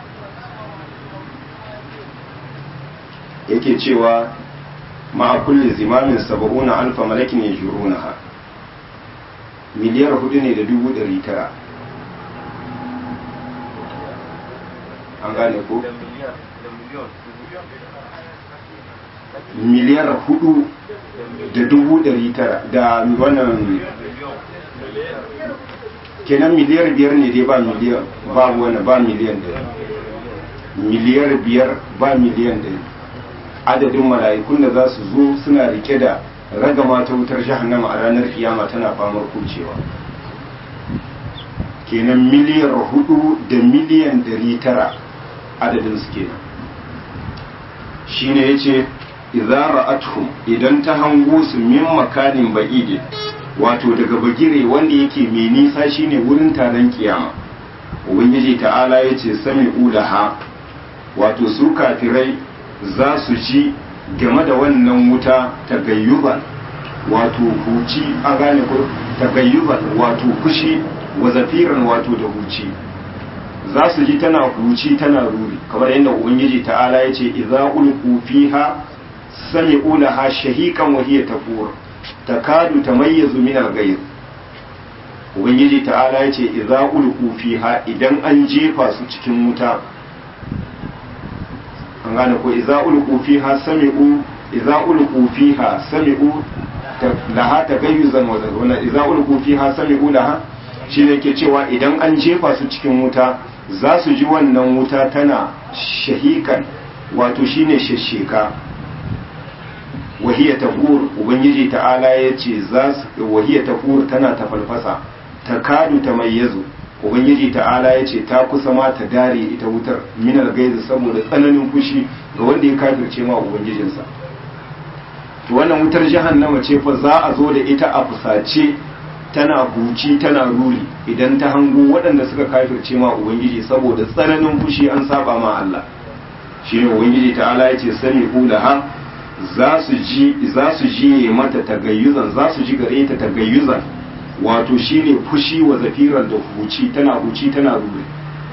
yake cewa ma'a kulli zimamin saba'una alfa malakin ya ha miliyar hudu ne da dubu dari tara an gane ko miliyar hudu da dubu dari tara da wannan kenan miliyar biyar ne dai ba miliyan ba wani ba miliyan da miliyar biyar ba miliyan da adadin mala'ikun da za su zo suna rike da ragama ta wutar jahannama a ranar kiyama tana famar kucewa kenan miliyar hudu da miliyan dari tara adadin su kenan shine yace idza ra'atuhum idan ta hango su min makanin ba'idi wato daga bagire wanda yake mai nisa shine wurin taron kiyama ubangiji ta'ala ya ce sami ulaha wato su kafirai za su ji game da wannan wuta tagayyuban wato huci a gane ko tagayyuban wato kushi wa zafiran wato da huci za su ji tana huci tana ruri kamar yadda ubangiji ta'ala ya ce idza ulqu fiha sami'u laha shahiqan wa hiya tafur takadu tamayyazu min al-ghayr ubangiji ta'ala ya ce idza ulqu fiha idan an jefa su cikin wuta an gane ko idza ulqu fiha sami'u idza ulqu fiha sami'u laha tagayyuzan wa wannan idza ulqu fiha sami'u laha shi ne ke cewa idan an jefa su cikin wuta za su ji wannan wuta tana shahikan wato shine shasheka wahiya tafur ubangiji ta'ala ya ce za su wahiya tafur tana tafalfasa ta kadu ta mayyazu ubangiji ta'ala ya ce ta kusa ma ta dare ita wutar minal gaizi saboda tsananin fushi ga wanda ya kafirce ma ubangijinsa to wannan wutar jahannama ce fa za a zo da ita a fusace tana huci tana ruri idan ta hango waɗanda suka kafirce ma ubangiji saboda tsananin fushi an saba ma Allah shi ne ubangiji ta'ala ya ce sani ulaha za su ji za su ji mata tagayyuzan za su ji gare ta tagayyuzan wato shine fushi wa zafiran da huci tana huci tana ruri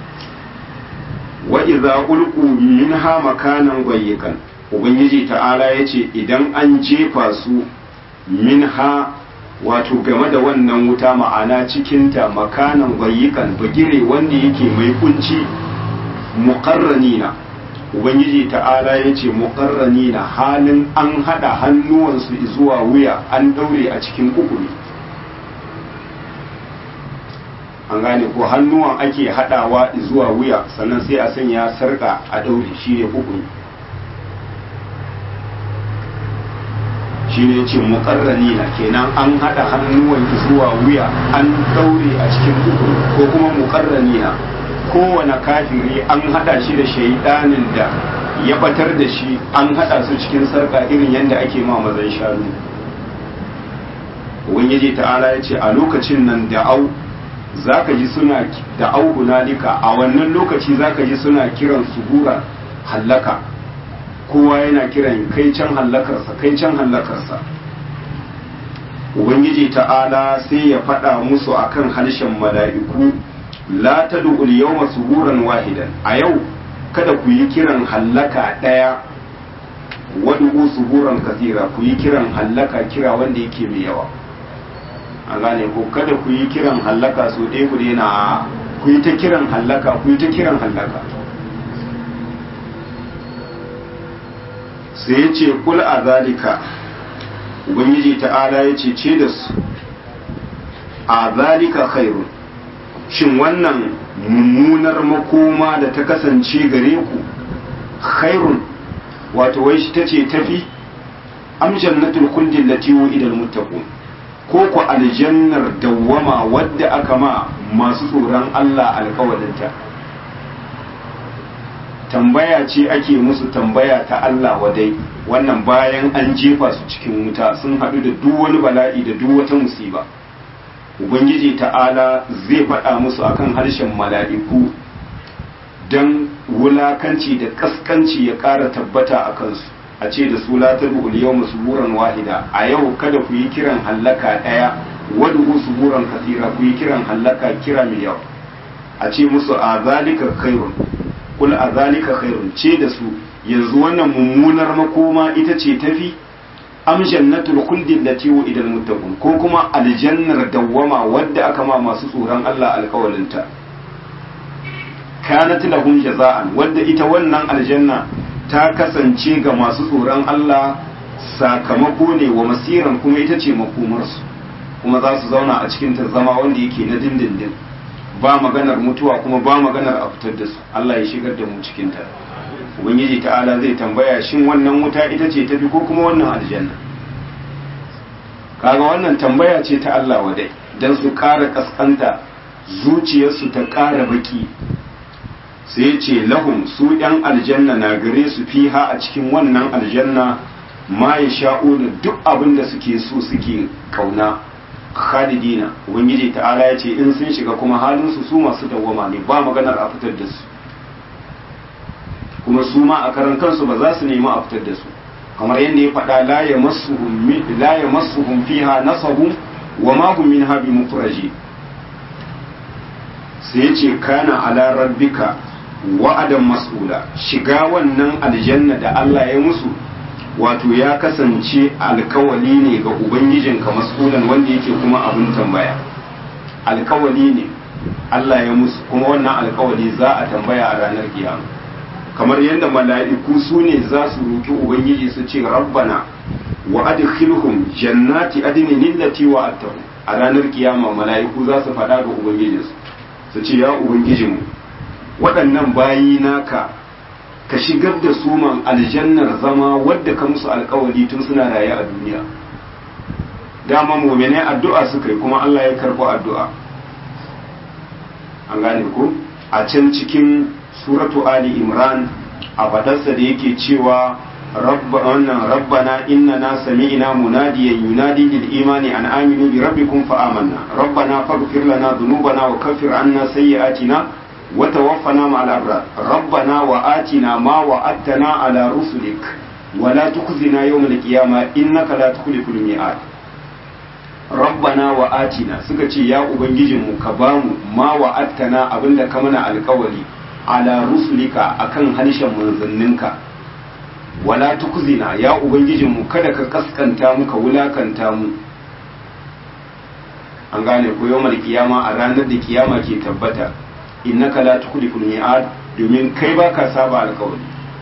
wa idza ulqu minha makanan gwayyikan ubangiji ta'ala ya ce idan an jefa su minha wato game da wannan wuta ma'ana cikinta makanan gwayyikan bagire wanda yake mai kunci muqarranina ubangiji ta'ala ya ce muqarranina halin an hada hannuwansu zuwa wuya an daure a cikin kukuri an gane ko hannuwan ake hadawa zuwa wuya sannan sai a sanya sarka a daure shi ne kukuri shi ne ce muƙarrani na kenan an haɗa hannuwan zuwa wuya an daure a cikin kukuru ko kuma muƙarrani na kowane kafiri an haɗa shi da shaidanin da ya batar da shi an haɗa su cikin sarƙa irin yadda ake ma mazan shanu ubangiji ta'ala ya ce a lokacin nan da au za ka ji suna da au hunalika a wannan lokaci za ka ji suna kiran subura hallaka kowa yana kiran kai can hallakarsa kai can hallakarsa ubangiji ta'ala sai ya faɗa musu akan harshen mala'iku la tad'u al-yawma suburan wahidan a yau kada ku yi kiran hallaka ɗaya wad'u suburan kasira ku yi kiran hallaka kira wanda yake mai yawa a gane ko kada ku yi kiran hallaka so ɗaya ku daina ku yi ta kiran hallaka ku yi ta kiran hallaka sai ya ce kul a zalika ubangiji ta'ala ya ce ce da su a zalika khairun shin wannan mummunar makoma da ta kasance gare ku khairun wato wai shi ta ce tafi am jannatul kuldin lati idal muttaqun ko ku aljannar dawwama wadda aka ma masu tsoron Allah alƙawarinta tambaya ce ake musu tambaya ta Allah wadai wannan bayan an jefa su cikin wuta sun haɗu da duk wani bala'i da duk wata musiba ubangiji ta'ala zai faɗa musu akan harshen mala'iku don wulakanci da kaskanci ya ƙara tabbata a kansu a ce da su la tad'u al-yawma suburan wahida a yau kada ku yi kiran hallaka ɗaya wad'u suburan kasira ku yi kiran hallaka kira mai yawa a ce musu a zalika khairun kul a zalika khairun ce da su yanzu wannan mummunar makoma ita ce tafi am jannatul khuldi allati wa'ida muttaqun ko kuma aljannar dawwama wadda aka ma masu tsoron Allah alƙawalinta kanat lahum jaza'an wadda ita wannan aljanna ta kasance ga masu tsoron Allah sakamako ne wa masiran kuma ita ce makomarsu kuma za su zauna a cikin ta zama wanda yake na dindindin ba maganar mutuwa kuma ba maganar a fitar da su Allah ya shigar da mu cikin ta ubangiji ta'ala zai tambaya shin wannan wuta ita ce tafi ko kuma wannan aljanna kaga wannan tambaya ce ta Allah wadai dan su ƙara kaskanta zuciyarsu ta ƙara baki sai ce lahum su ɗan aljanna na gare su fiha a cikin wannan aljanna ma ya sha'una duk abin da suke so suke kauna khalidina ubangiji ta'ala ya ce in sun shiga kuma halinsu su masu dawwama ne ba maganar a fitar da su kuma su ma a karan kansu ba za su nemi a fitar da su kamar yadda ya faɗa la ya masuhum fiha nasabun wa ma hum minha bi mukhraji sai ya ce kana ala rabbika wa'adan mas'ula shiga wannan aljanna da Allah ya musu wato ya kasance alkawali ne ga ubangijinka mas'ulan wanda yake kuma abin tambaya alkawali ne Allah ya musu kuma wannan alkawali za a tambaya a ranar kiyama kamar yadda mala'iku su ne za su roki ubangiji su ce rabbana wa adkhilhum jannati adnin allati wa'adtahum a ranar kiyama mala'iku za su faɗa ga ubangijinsu su ce ya ubangijinmu waɗannan bayi naka ka shigar da su man aljannar zama wadda ka musu alkawari tun suna raye a duniya dama muminai addu'a suka yi kuma Allah ya karɓi addu'a an gane ku a can cikin suratu ali imran a fadarsa da yake cewa rabbana innana sami'na munadiyan yunadi lil imani an aminu bi rabbikum fa amanna rabbana faghfir lana dhunubana wa kaffir anna sayyi'atina وتوفنا مع الأبرار ربنا وآتنا ما وعدتنا على رسلك ولا تخزنا يوم القيامة إنك لا تخلف الميعاد ربنا وآتنا سكتي يا أبنجيجم كبام ما وعدتنا أبن كمنا القولي على رسلك أكن هنشا منزننك ولا تخزنا يا أبنجيجم kada ka kaskanta mu ka wulakanta mu an gane ko yawmal kiyama a ranar da kiyama ke tabbata innaka la tukhliful mi'ad domin kai baka saba alƙawari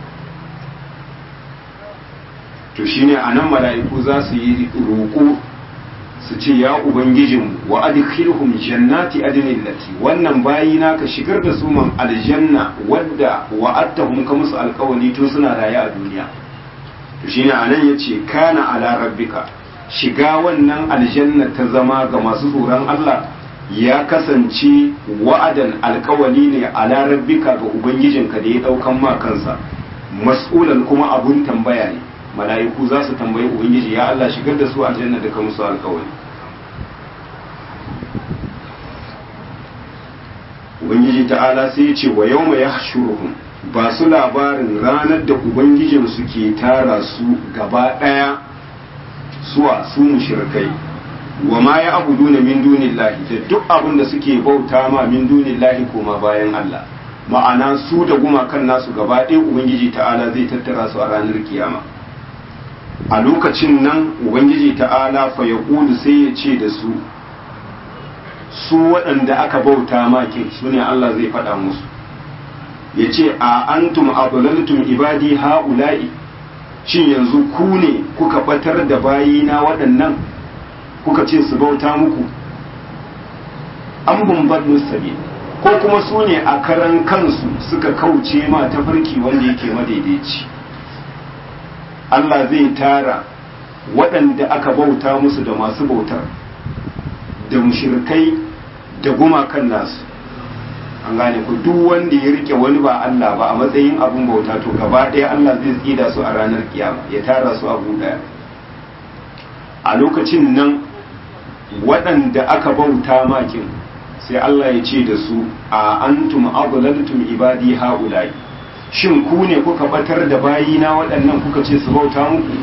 to shine anan mala'iku za su yi roƙo su ce ya ubangijin wa adkhilhum jannati adnin lati wannan bayi na ka shigar da su man aljanna wadda wa'adtahum ka musu alƙawari tun suna raye a duniya to shine anan yace kana ala rabbika shiga wannan aljanna ta zama ga masu tsoron Allah ya kasance wa'adan alkawali ne a larabbika ga ubangijinka da ya daukan ma kansa mas'ulan kuma abun tambaya ne mala'iku za su tambayi ubangiji ya Allah shigar da su aljanna da ka musu alkawali ubangiji ta'ala sai ya ce wa yawma yahshuruhum ba su labarin ranar da ubangijinsu ke tara su gaba daya suwa su mushrikai wa ma ya abuduna min dunillahi da duk abin da suke bauta ma min dunillahi koma bayan Allah ma'ana su da gumakan nasu gaba ɗaya ubangiji ta'ala zai tattara su a ranar kiyama a lokacin nan ubangiji ta'ala fa ya sai ya ce da su su waɗanda aka bauta ma kin su ne Allah zai faɗa musu ya ce a antum abulaltum ibadi ha'ula'i shin yanzu ku ne kuka batar da bayina waɗannan kuka ce su bauta muku an bumbar sabi ko kuma su ne a karan kansu suka kauce ma tafarki wanda yake madaidaici Allah zai tara waɗanda aka bauta musu da masu bautar da mushirkai da gumakan nasu an gane ku duk wanda ya rike wani ba Allah ba a matsayin abin bauta to gaba ɗaya Allah zai tsida su a ranar kiyama ya tara su a ɗaya a lokacin nan waɗanda aka bauta makin sai Allah ya ce da su a antum adlaltum ibadi haula'i shin ku ne kuka batar da bayina waɗannan kuka ce su bauta muku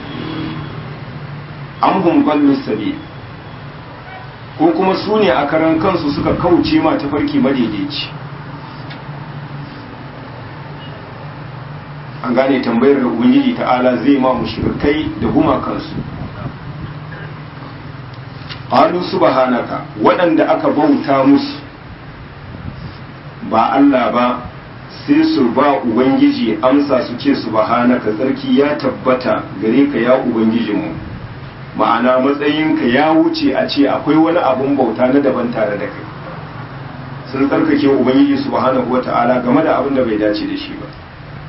an hum sabi ko kuma su ne a karan kansu suka kauce ma tafarki madaidaici an gane tambayar da ubangiji ta'ala zai ma mushrikai da gumakansu qalu subhanaka waɗanda aka bauta musu ba Allah ba sai su ba ubangiji amsa su ce subhanaka tsarki ya tabbata gare ka ya ubangijinmu ma'ana matsayinka ya wuce a ce akwai wani abun bauta na daban tare da kai sun tsarkake ubangiji subhanahu wata'ala game da abin da bai dace da shi ba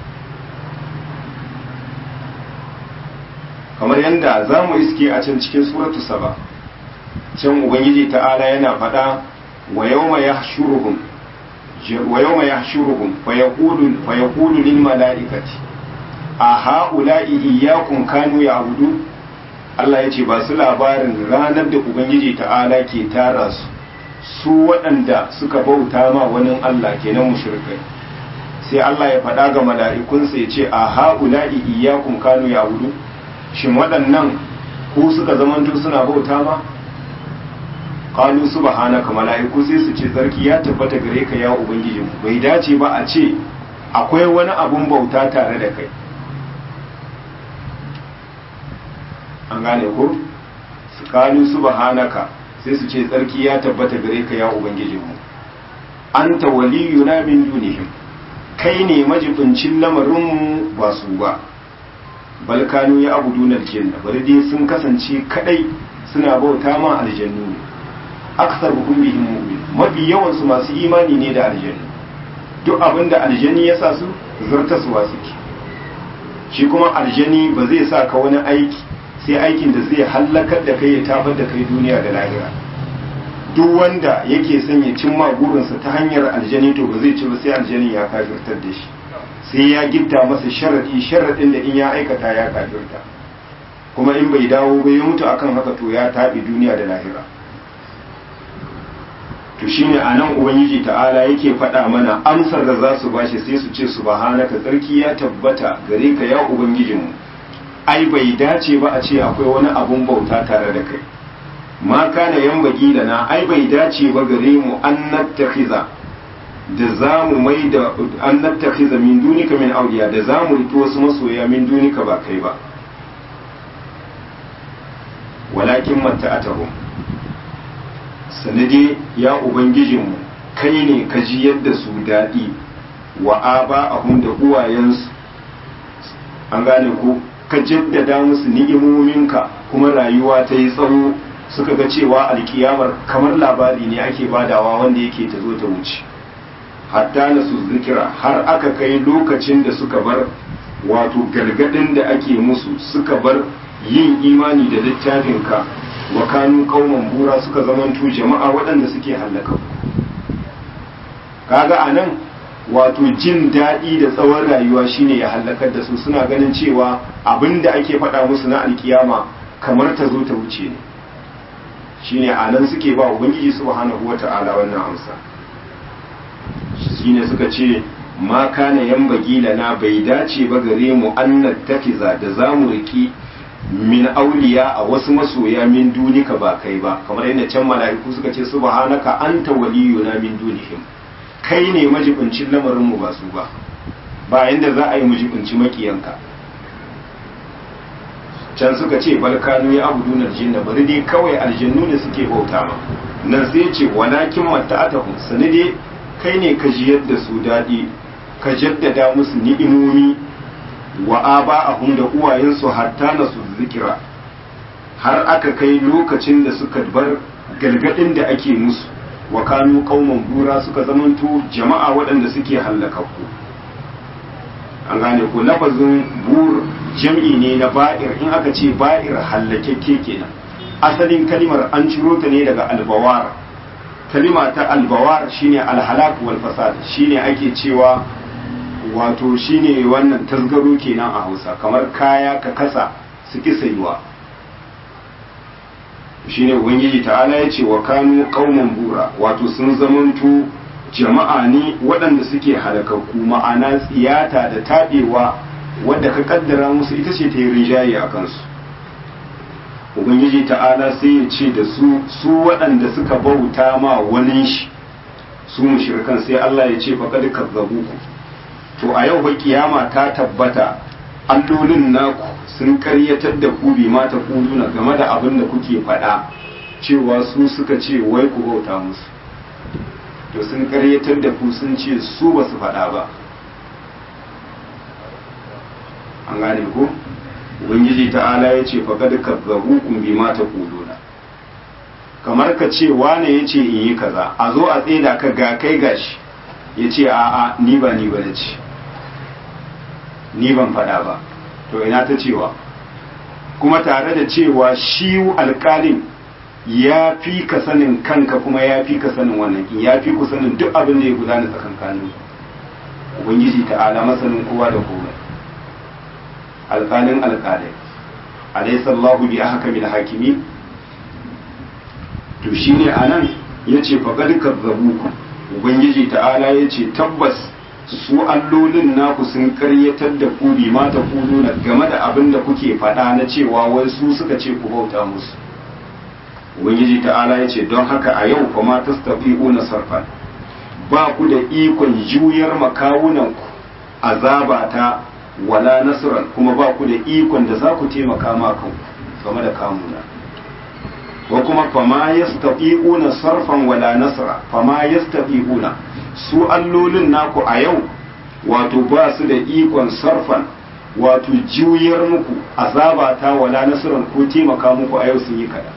kamar yadda za mu iske a can cikin suratu saba can ubangiji ta'ala yana faɗa wa yawma yahshuruhum wa yawma yahshuruhum fa yaqulu fa yaqulu lil mala'ikati a ha'ula'i iyyakum kanu ya'budun Allah ya ce ba su labarin ranar da ubangiji ta'ala ke tara su su waɗanda suka bauta ma wani Allah kenan mushrikai sai Allah ya faɗa ga mala'ikunsa ya ce a ha'ula'i iyyakum kanu ya'budu shin waɗannan ku suka zamanto suna bauta ma qalu subhanaka mala'iku sai su ce sarki ya tabbata gare ka ya ubangiji bai dace ba a ce akwai wani abun bauta tare da kai an gane ko su qalu subhanaka sai su ce sarki ya tabbata gare ka ya ubangiji mu anta waliyuna min dunihim kai ne majibincin lamarinmu ba su ba balkanu ya abu dunar jinna bari dai sun kasance kadai suna bauta ma aljannu ne aksar hukun bihim mu'min mafi yawan su masu imani ne da aljannu duk abin da aljanni ya sa su zartaswa suke shi kuma aljani ba zai sa ka wani aiki sai aikin da zai hallakar da kai ya tabar da kai duniya da lahira duk wanda yake son ya cimma burinsa ta hanyar aljani to ba zai ci ba sai aljani ya kafirtar da shi sai ya gitta masa sharadi sharadin da in ya aikata ya kafirta kuma in bai dawo ba ya mutu akan haka to ya taɓi duniya da lahira to shine a nan ubangiji ta'ala yake faɗa mana amsar da za su bashi sai su ce subhanaka tsarki ya tabbata gare ka ya ubangijinmu ai bai dace ba a ce akwai wani abun bauta tare da kai ma kana yambagi da na ai bai dace ba gare mu an nattakhiza da za mu mai da an nattakhiza min dunika min auliya da za mu riki wasu masoya min dunika ba kai ba walakin matta'atahum sanade ya ubangijinmu kai ne ka ji yadda su daɗi wa aba ahum da uwayensu an gane ko ka jaddada musu ni'imominka kuma rayuwa ta yi tsawo suka ga cewa alkiyamar kamar labari ne ake badawa wanda yake ta zo ta wuce hatta na su zikira har aka kai lokacin da suka bar wato gargadin da ake musu suka bar yin imani da littafinka wa kanu kauman bura suka zamanto jama'a waɗanda suke hallaka kaga anan wato jin daɗi da tsawon rayuwa shine ya hallakar da su suna ganin cewa abin da ake faɗa musu na alkiyama kamar ta zo ta wuce ne shine a nan suke ba ubangiji subhanahu wata'ala wannan amsa shine suka ce ma kana yambagi lana bai dace ba gare mu an nattakiza da zamu riki min auliya a wasu masoya min dunika ba kai ba kamar yadda can mala'iku suka ce subhanaka anta waliyuna min dunihim kai ne majibincin lamarin mu ba su ba ba yanda za a yi majibinci makiyanka can suka ce balkanu ya abu dunar jinna bari dai kawai aljannu ne suke bauta ma nan sai ce walakin mata'atahum sani dai kai ne ka jiyar da su daɗi ka jaddada musu ni'imomi wa aba'ahum da uwayensu hatta na su zikira har aka kai lokacin da suka bar galgadin da ake musu wa kanu qauman bura suka zamanto jama'a waɗanda suke hallakakku an gane ko lafazin bur jam'i ne na ba'ir in aka ce ba'ir hallakekke kenan asalin kalimar an ciro ta ne daga albawar kalima ta albawar shine alhalak wal fasad shine ake cewa wato shine wannan tasgaro kenan a Hausa kamar kaya ka kasa su ki sayuwa shine ubangiji ta'ala ya ce wa kanu qauman bura wato sun zamanto jama'a ne waɗanda suke halakakku ma'ana tsiyata da taɓewa wadda ka kaddara musu ita ce ta yi rinjaye a kansu ubangiji ta'ala sai ya ce da su su waɗanda suka bauta ma wani shi su mushrikan sai Allah ya ce faqad kazzabu ku to a yau ba kiyama ta tabbata allolin naku sun karyatar da ku bi ma ta kuduna game da abin da kuke faɗa cewa su suka ce wai ku bauta musu to sun karyatar da ku sun ce su ba su faɗa ba an gane ko ubangiji ta'ala ya ce faƙad kazzabu kun bi ma ta kuduna kamar ka ce wane ya ce in yi kaza a zo a tseda ka ga kai gashi ya ce a'a ni ba ni ba na ce ni ban faɗa ba to ina ta cewa kuma tare da cewa shi alƙalin ya fi ka sanin kanka kuma ya fi ka sanin wannan ya fi ku sanin duk abin da ya gudana tsakankanin ubangiji ta'ala masanin kowa da komai alƙalin alƙalai alaysa Allahu bi ahkamil hakimin to shine anan yace faqad kazzabuku ubangiji ta'ala yace tabbas su allolin naku sun karyatar da ku bi ma ta na game da abin da kuke faɗa na cewa wai su suka ce ku bauta musu ubangiji ta'ala yace don haka a yau fa ma tastafi'una sarfan ba ku da ikon juyar makawunanku azaba ta wala nasran kuma ba ku da ikon da za ku taimaka ma kanku game da kamuna wa kuma fama yastati'una sarfan wala nasra fama yastati'una su allolin naku a yau wato ba su da ikon sarfan wato juyar muku azaba ta wala nasran ko taimaka muku a yau sun yi kada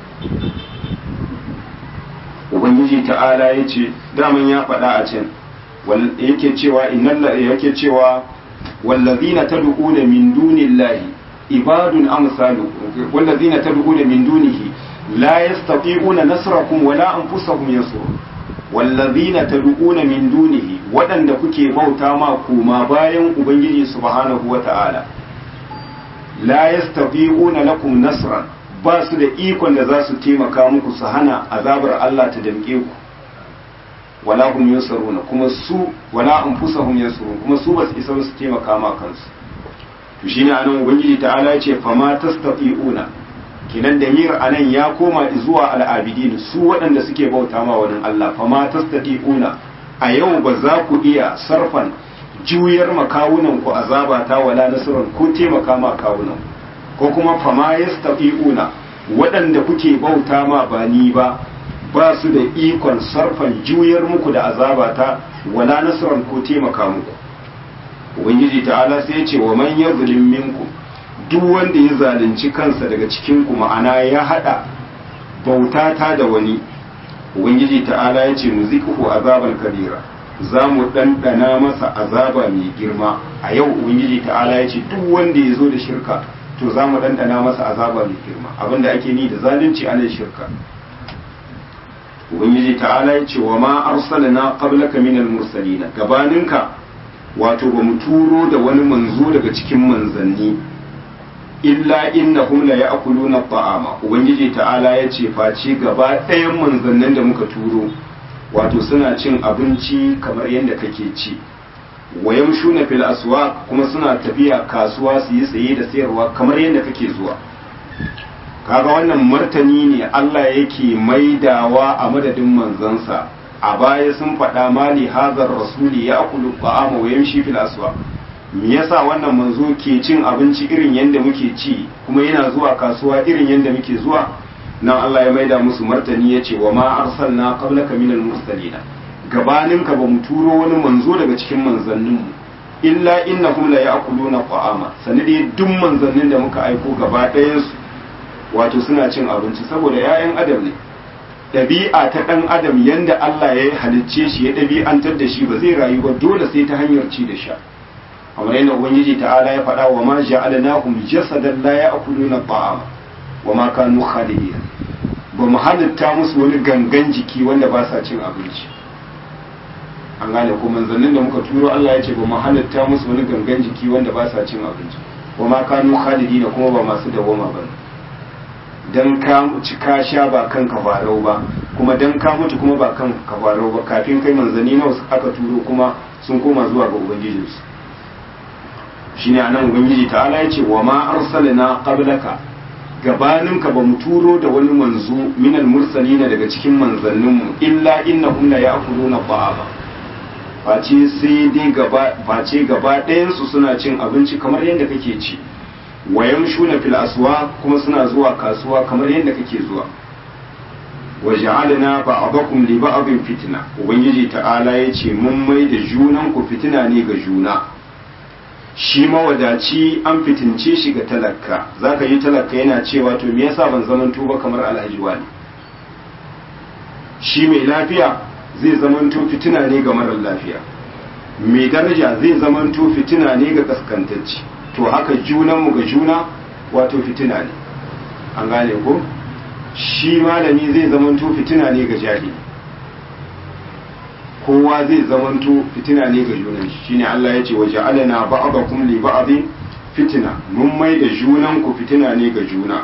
ubangiji ta'ala ya ce daman ya faɗa a can yake cewa innal yake cewa wallazina tad'una min dunillahi ibadun amsalu wallazina tad'una min dunihi la yastati'una nasrakum wala anfusahum yansurun wallazina tad'una min dunihi waɗanda kuke bauta ma kuma bayan ubangiji subhanahu wata'ala la yastati'una lakum nasran ba su da ikon da za su taimaka muku su hana azabar Allah ta damke ku wala hum yansuruna kuma su wala anfusahum yansurun kuma su ba su isa su taimaka ma kansu to shine anan ubangiji ta'ala ya ce fama tastati'una kinan da mir anan ya koma zuwa al'abidin su waɗanda suke bauta ma wani Allah fama tastati'una a yau ba za ku iya sarfan juyar makawunan ku azaba ta wala nasran ko taimaka ma kawunan ko kuma fama yastafi'una waɗanda kuke bauta ma ba ni ba ba su da ikon sarfan juyar muku da azaba ta wala nasran ko taimaka muku ubangiji ta'ala sai ya ce wa man yazlim minkum duk wanda ya zalunci kansa daga cikin ku ma'ana ya hada bauta ta da wani ubangiji ta'ala ya ce muzikuhu azaban kabira za mu ɗanɗana masa azaba mai girma a yau ubangiji ta'ala ya ce duk wanda ya zo da shirka to za mu ɗanɗana masa azaba mai girma abinda ake ni da zalunci ana shirka ubangiji ta'ala ya ce wa ma arsalna qablaka minal mursalina gabaninka wato ba mu turo da wani manzo daga cikin manzanni illa innahum la ya'kuluna ta'ama ubangiji ta'ala ya ce face gaba ɗayan manzannin da muka turo wato suna cin abinci kamar yadda kake ci wa yamshuna fil aswaq kuma suna tafiya kasuwa su yi saye da sayarwa kamar yadda kake zuwa kaga wannan martani ne Allah yake maidawa a madadin manzansa a baya sun faɗa mali hazar rasuli ya akulu ta'ama wa yamshi fil aswaq me yasa wannan manzo ke cin abinci irin yadda muke ci kuma yana zuwa kasuwa irin yadda muke zuwa nan Allah ya maida musu martani ya ce wa ma arsalna qablaka minal mursalina gabaninka ba mu turo wani manzo daga cikin manzanninmu illa innahum la ya'kuluna ta'ama sani dai duk manzannin da muka aiko gaba ɗayan su wato suna cin abinci saboda 'ya'yan adam ne ɗabi'a ta ɗan adam yanda Allah ya halicce shi ya ɗabi'antar da shi ba zai rayu ba dole sai ta hanyar ci da sha kamar yadda ubangiji ta'ala ya faɗa wa ma ja'alnahum jasadan la ya'kuluna ta'ama wa ma kanu khalidin ba mu halitta musu wani gangan jiki wanda ba sa cin abinci an gane ko manzannin da muka turo Allah ya ce ba mu halitta musu wani gangan jiki wanda ba sa cin abinci wa ma kanu khalidin kuma ba masu dawama ba dan ka ci ka sha ba kan kafarau ba kuma dan ka mutu kuma ba kan kafarau ba kafin kai manzanni nawa aka turo kuma sun koma zuwa ga ubangijinsu shine anan ubangiji ta'ala ya ce wa ma arsalna qablaka gabaninka ba mu turo da wani manzo minal mursalina daga cikin manzanninmu illa innahum la ya'kuluna ta'ama face sai dai gaba face gaba ɗayan su suna cin abinci kamar yadda kake ci wa yamshuna fil aswa kuma suna zuwa kasuwa kamar yadda kake zuwa wa ja'alna ba'dakum li ba'din fitna ubangiji ta'ala yace mun mai da junan ku fitina ne ga juna shi mawadaci an fitince shi ga talaka zaka yi talaka yana cewa to me yasa ban zamanto ba kamar alhaji wani shi mai lafiya zai zamanto fitina ne ga marar lafiya mai daraja zai zamanto fitina ne ga kaskantacci to haka junanmu ga juna wato fitina ne an gane ko shi malami zai zamanto fitina ne ga jahili kowa zai zamanto fitina ne ga junan shi shine Allah ya ce wa ja'alna ba'dakum li ba'din fitina mun mai da junan ku fitina ne ga juna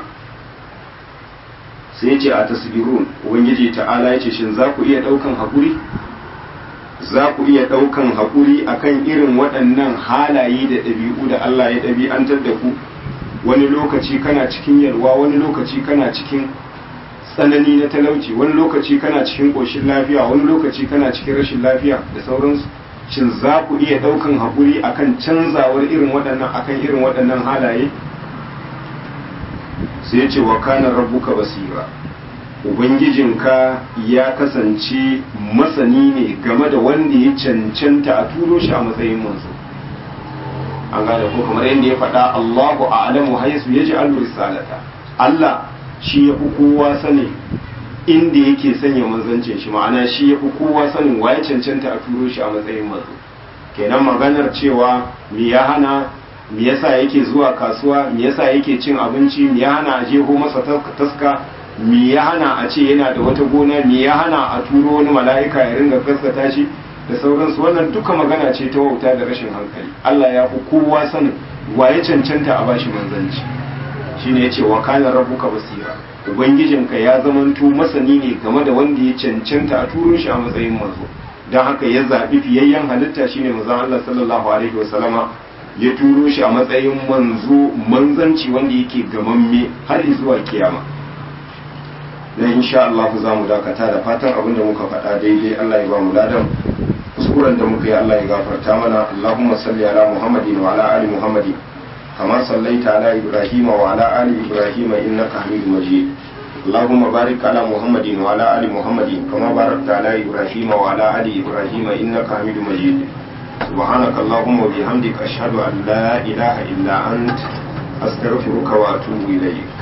sai ce a tasbirun ubangiji ta'ala ya ce shin za ku iya ɗaukan haƙuri za ku iya ɗaukan haƙuri akan irin waɗannan halaye da ɗabi'u da Allah ya ɗabi'antar da ku wani lokaci kana cikin yalwa wani lokaci kana cikin tsanani na talauci wani lokaci kana cikin ƙoshin lafiya wani lokaci kana cikin rashin lafiya da sauransu shin za ku iya ɗaukan haƙuri akan canzawar irin waɗannan akan irin waɗannan halaye sai ce wa kana rabbuka basira ubangijinka ya kasance masani ne game da wanda ya cancanta a turo shi a matsayin manzo an gane ko kamar yadda ya faɗa Allahu a'lamu haisu yaj'alu risalata Allah shi ya fi kowa sani inda yake sanya manzancin shi ma'ana shi ya fi kowa sanin waye cancanta a turo shi a matsayin manzo kenan maganar cewa me ya hana me yasa yake zuwa kasuwa me yasa yake cin abinci me ya hana a jeho masa taska me ya hana a ce yana da wata gona me ya hana a turo wani mala'ika ya ringa gaskata shi da sauransu wannan duka magana ce ta wauta da rashin hankali Allah ya fi kowa sanin waye cancanta a bashi manzanci shine yace wa kana rabbuka basira ubangijinka ya zamanto masani ne game da wanda ya cancanta a turo shi a matsayin manzo don haka ya zaɓi fiyayyen halitta shine manzon Allah sallallahu alaihi wasallama ya turo shi a matsayin manzo manzanci wanda yake gamamme har zuwa kiyama na insha Allah za mu dakata da fatan abin da muka faɗa daidai Allah ya ba mu ladan kuskuren da muka yi Allah ya gafarta mana Allahumma salli ala Muhammadin wa ala ali Muhammadin kama sallaita ala Ibrahim wa ala ali Ibrahim innaka Hamidum Majid اللهم بارك على محمد وعلى ال محمد كما باركت على ابراهيم وعلى ال ابراهيم انك حميد مجيد سبحانك اللهم وبحمدك اشهد ان لا اله الا انت استغفرك واتوب اليك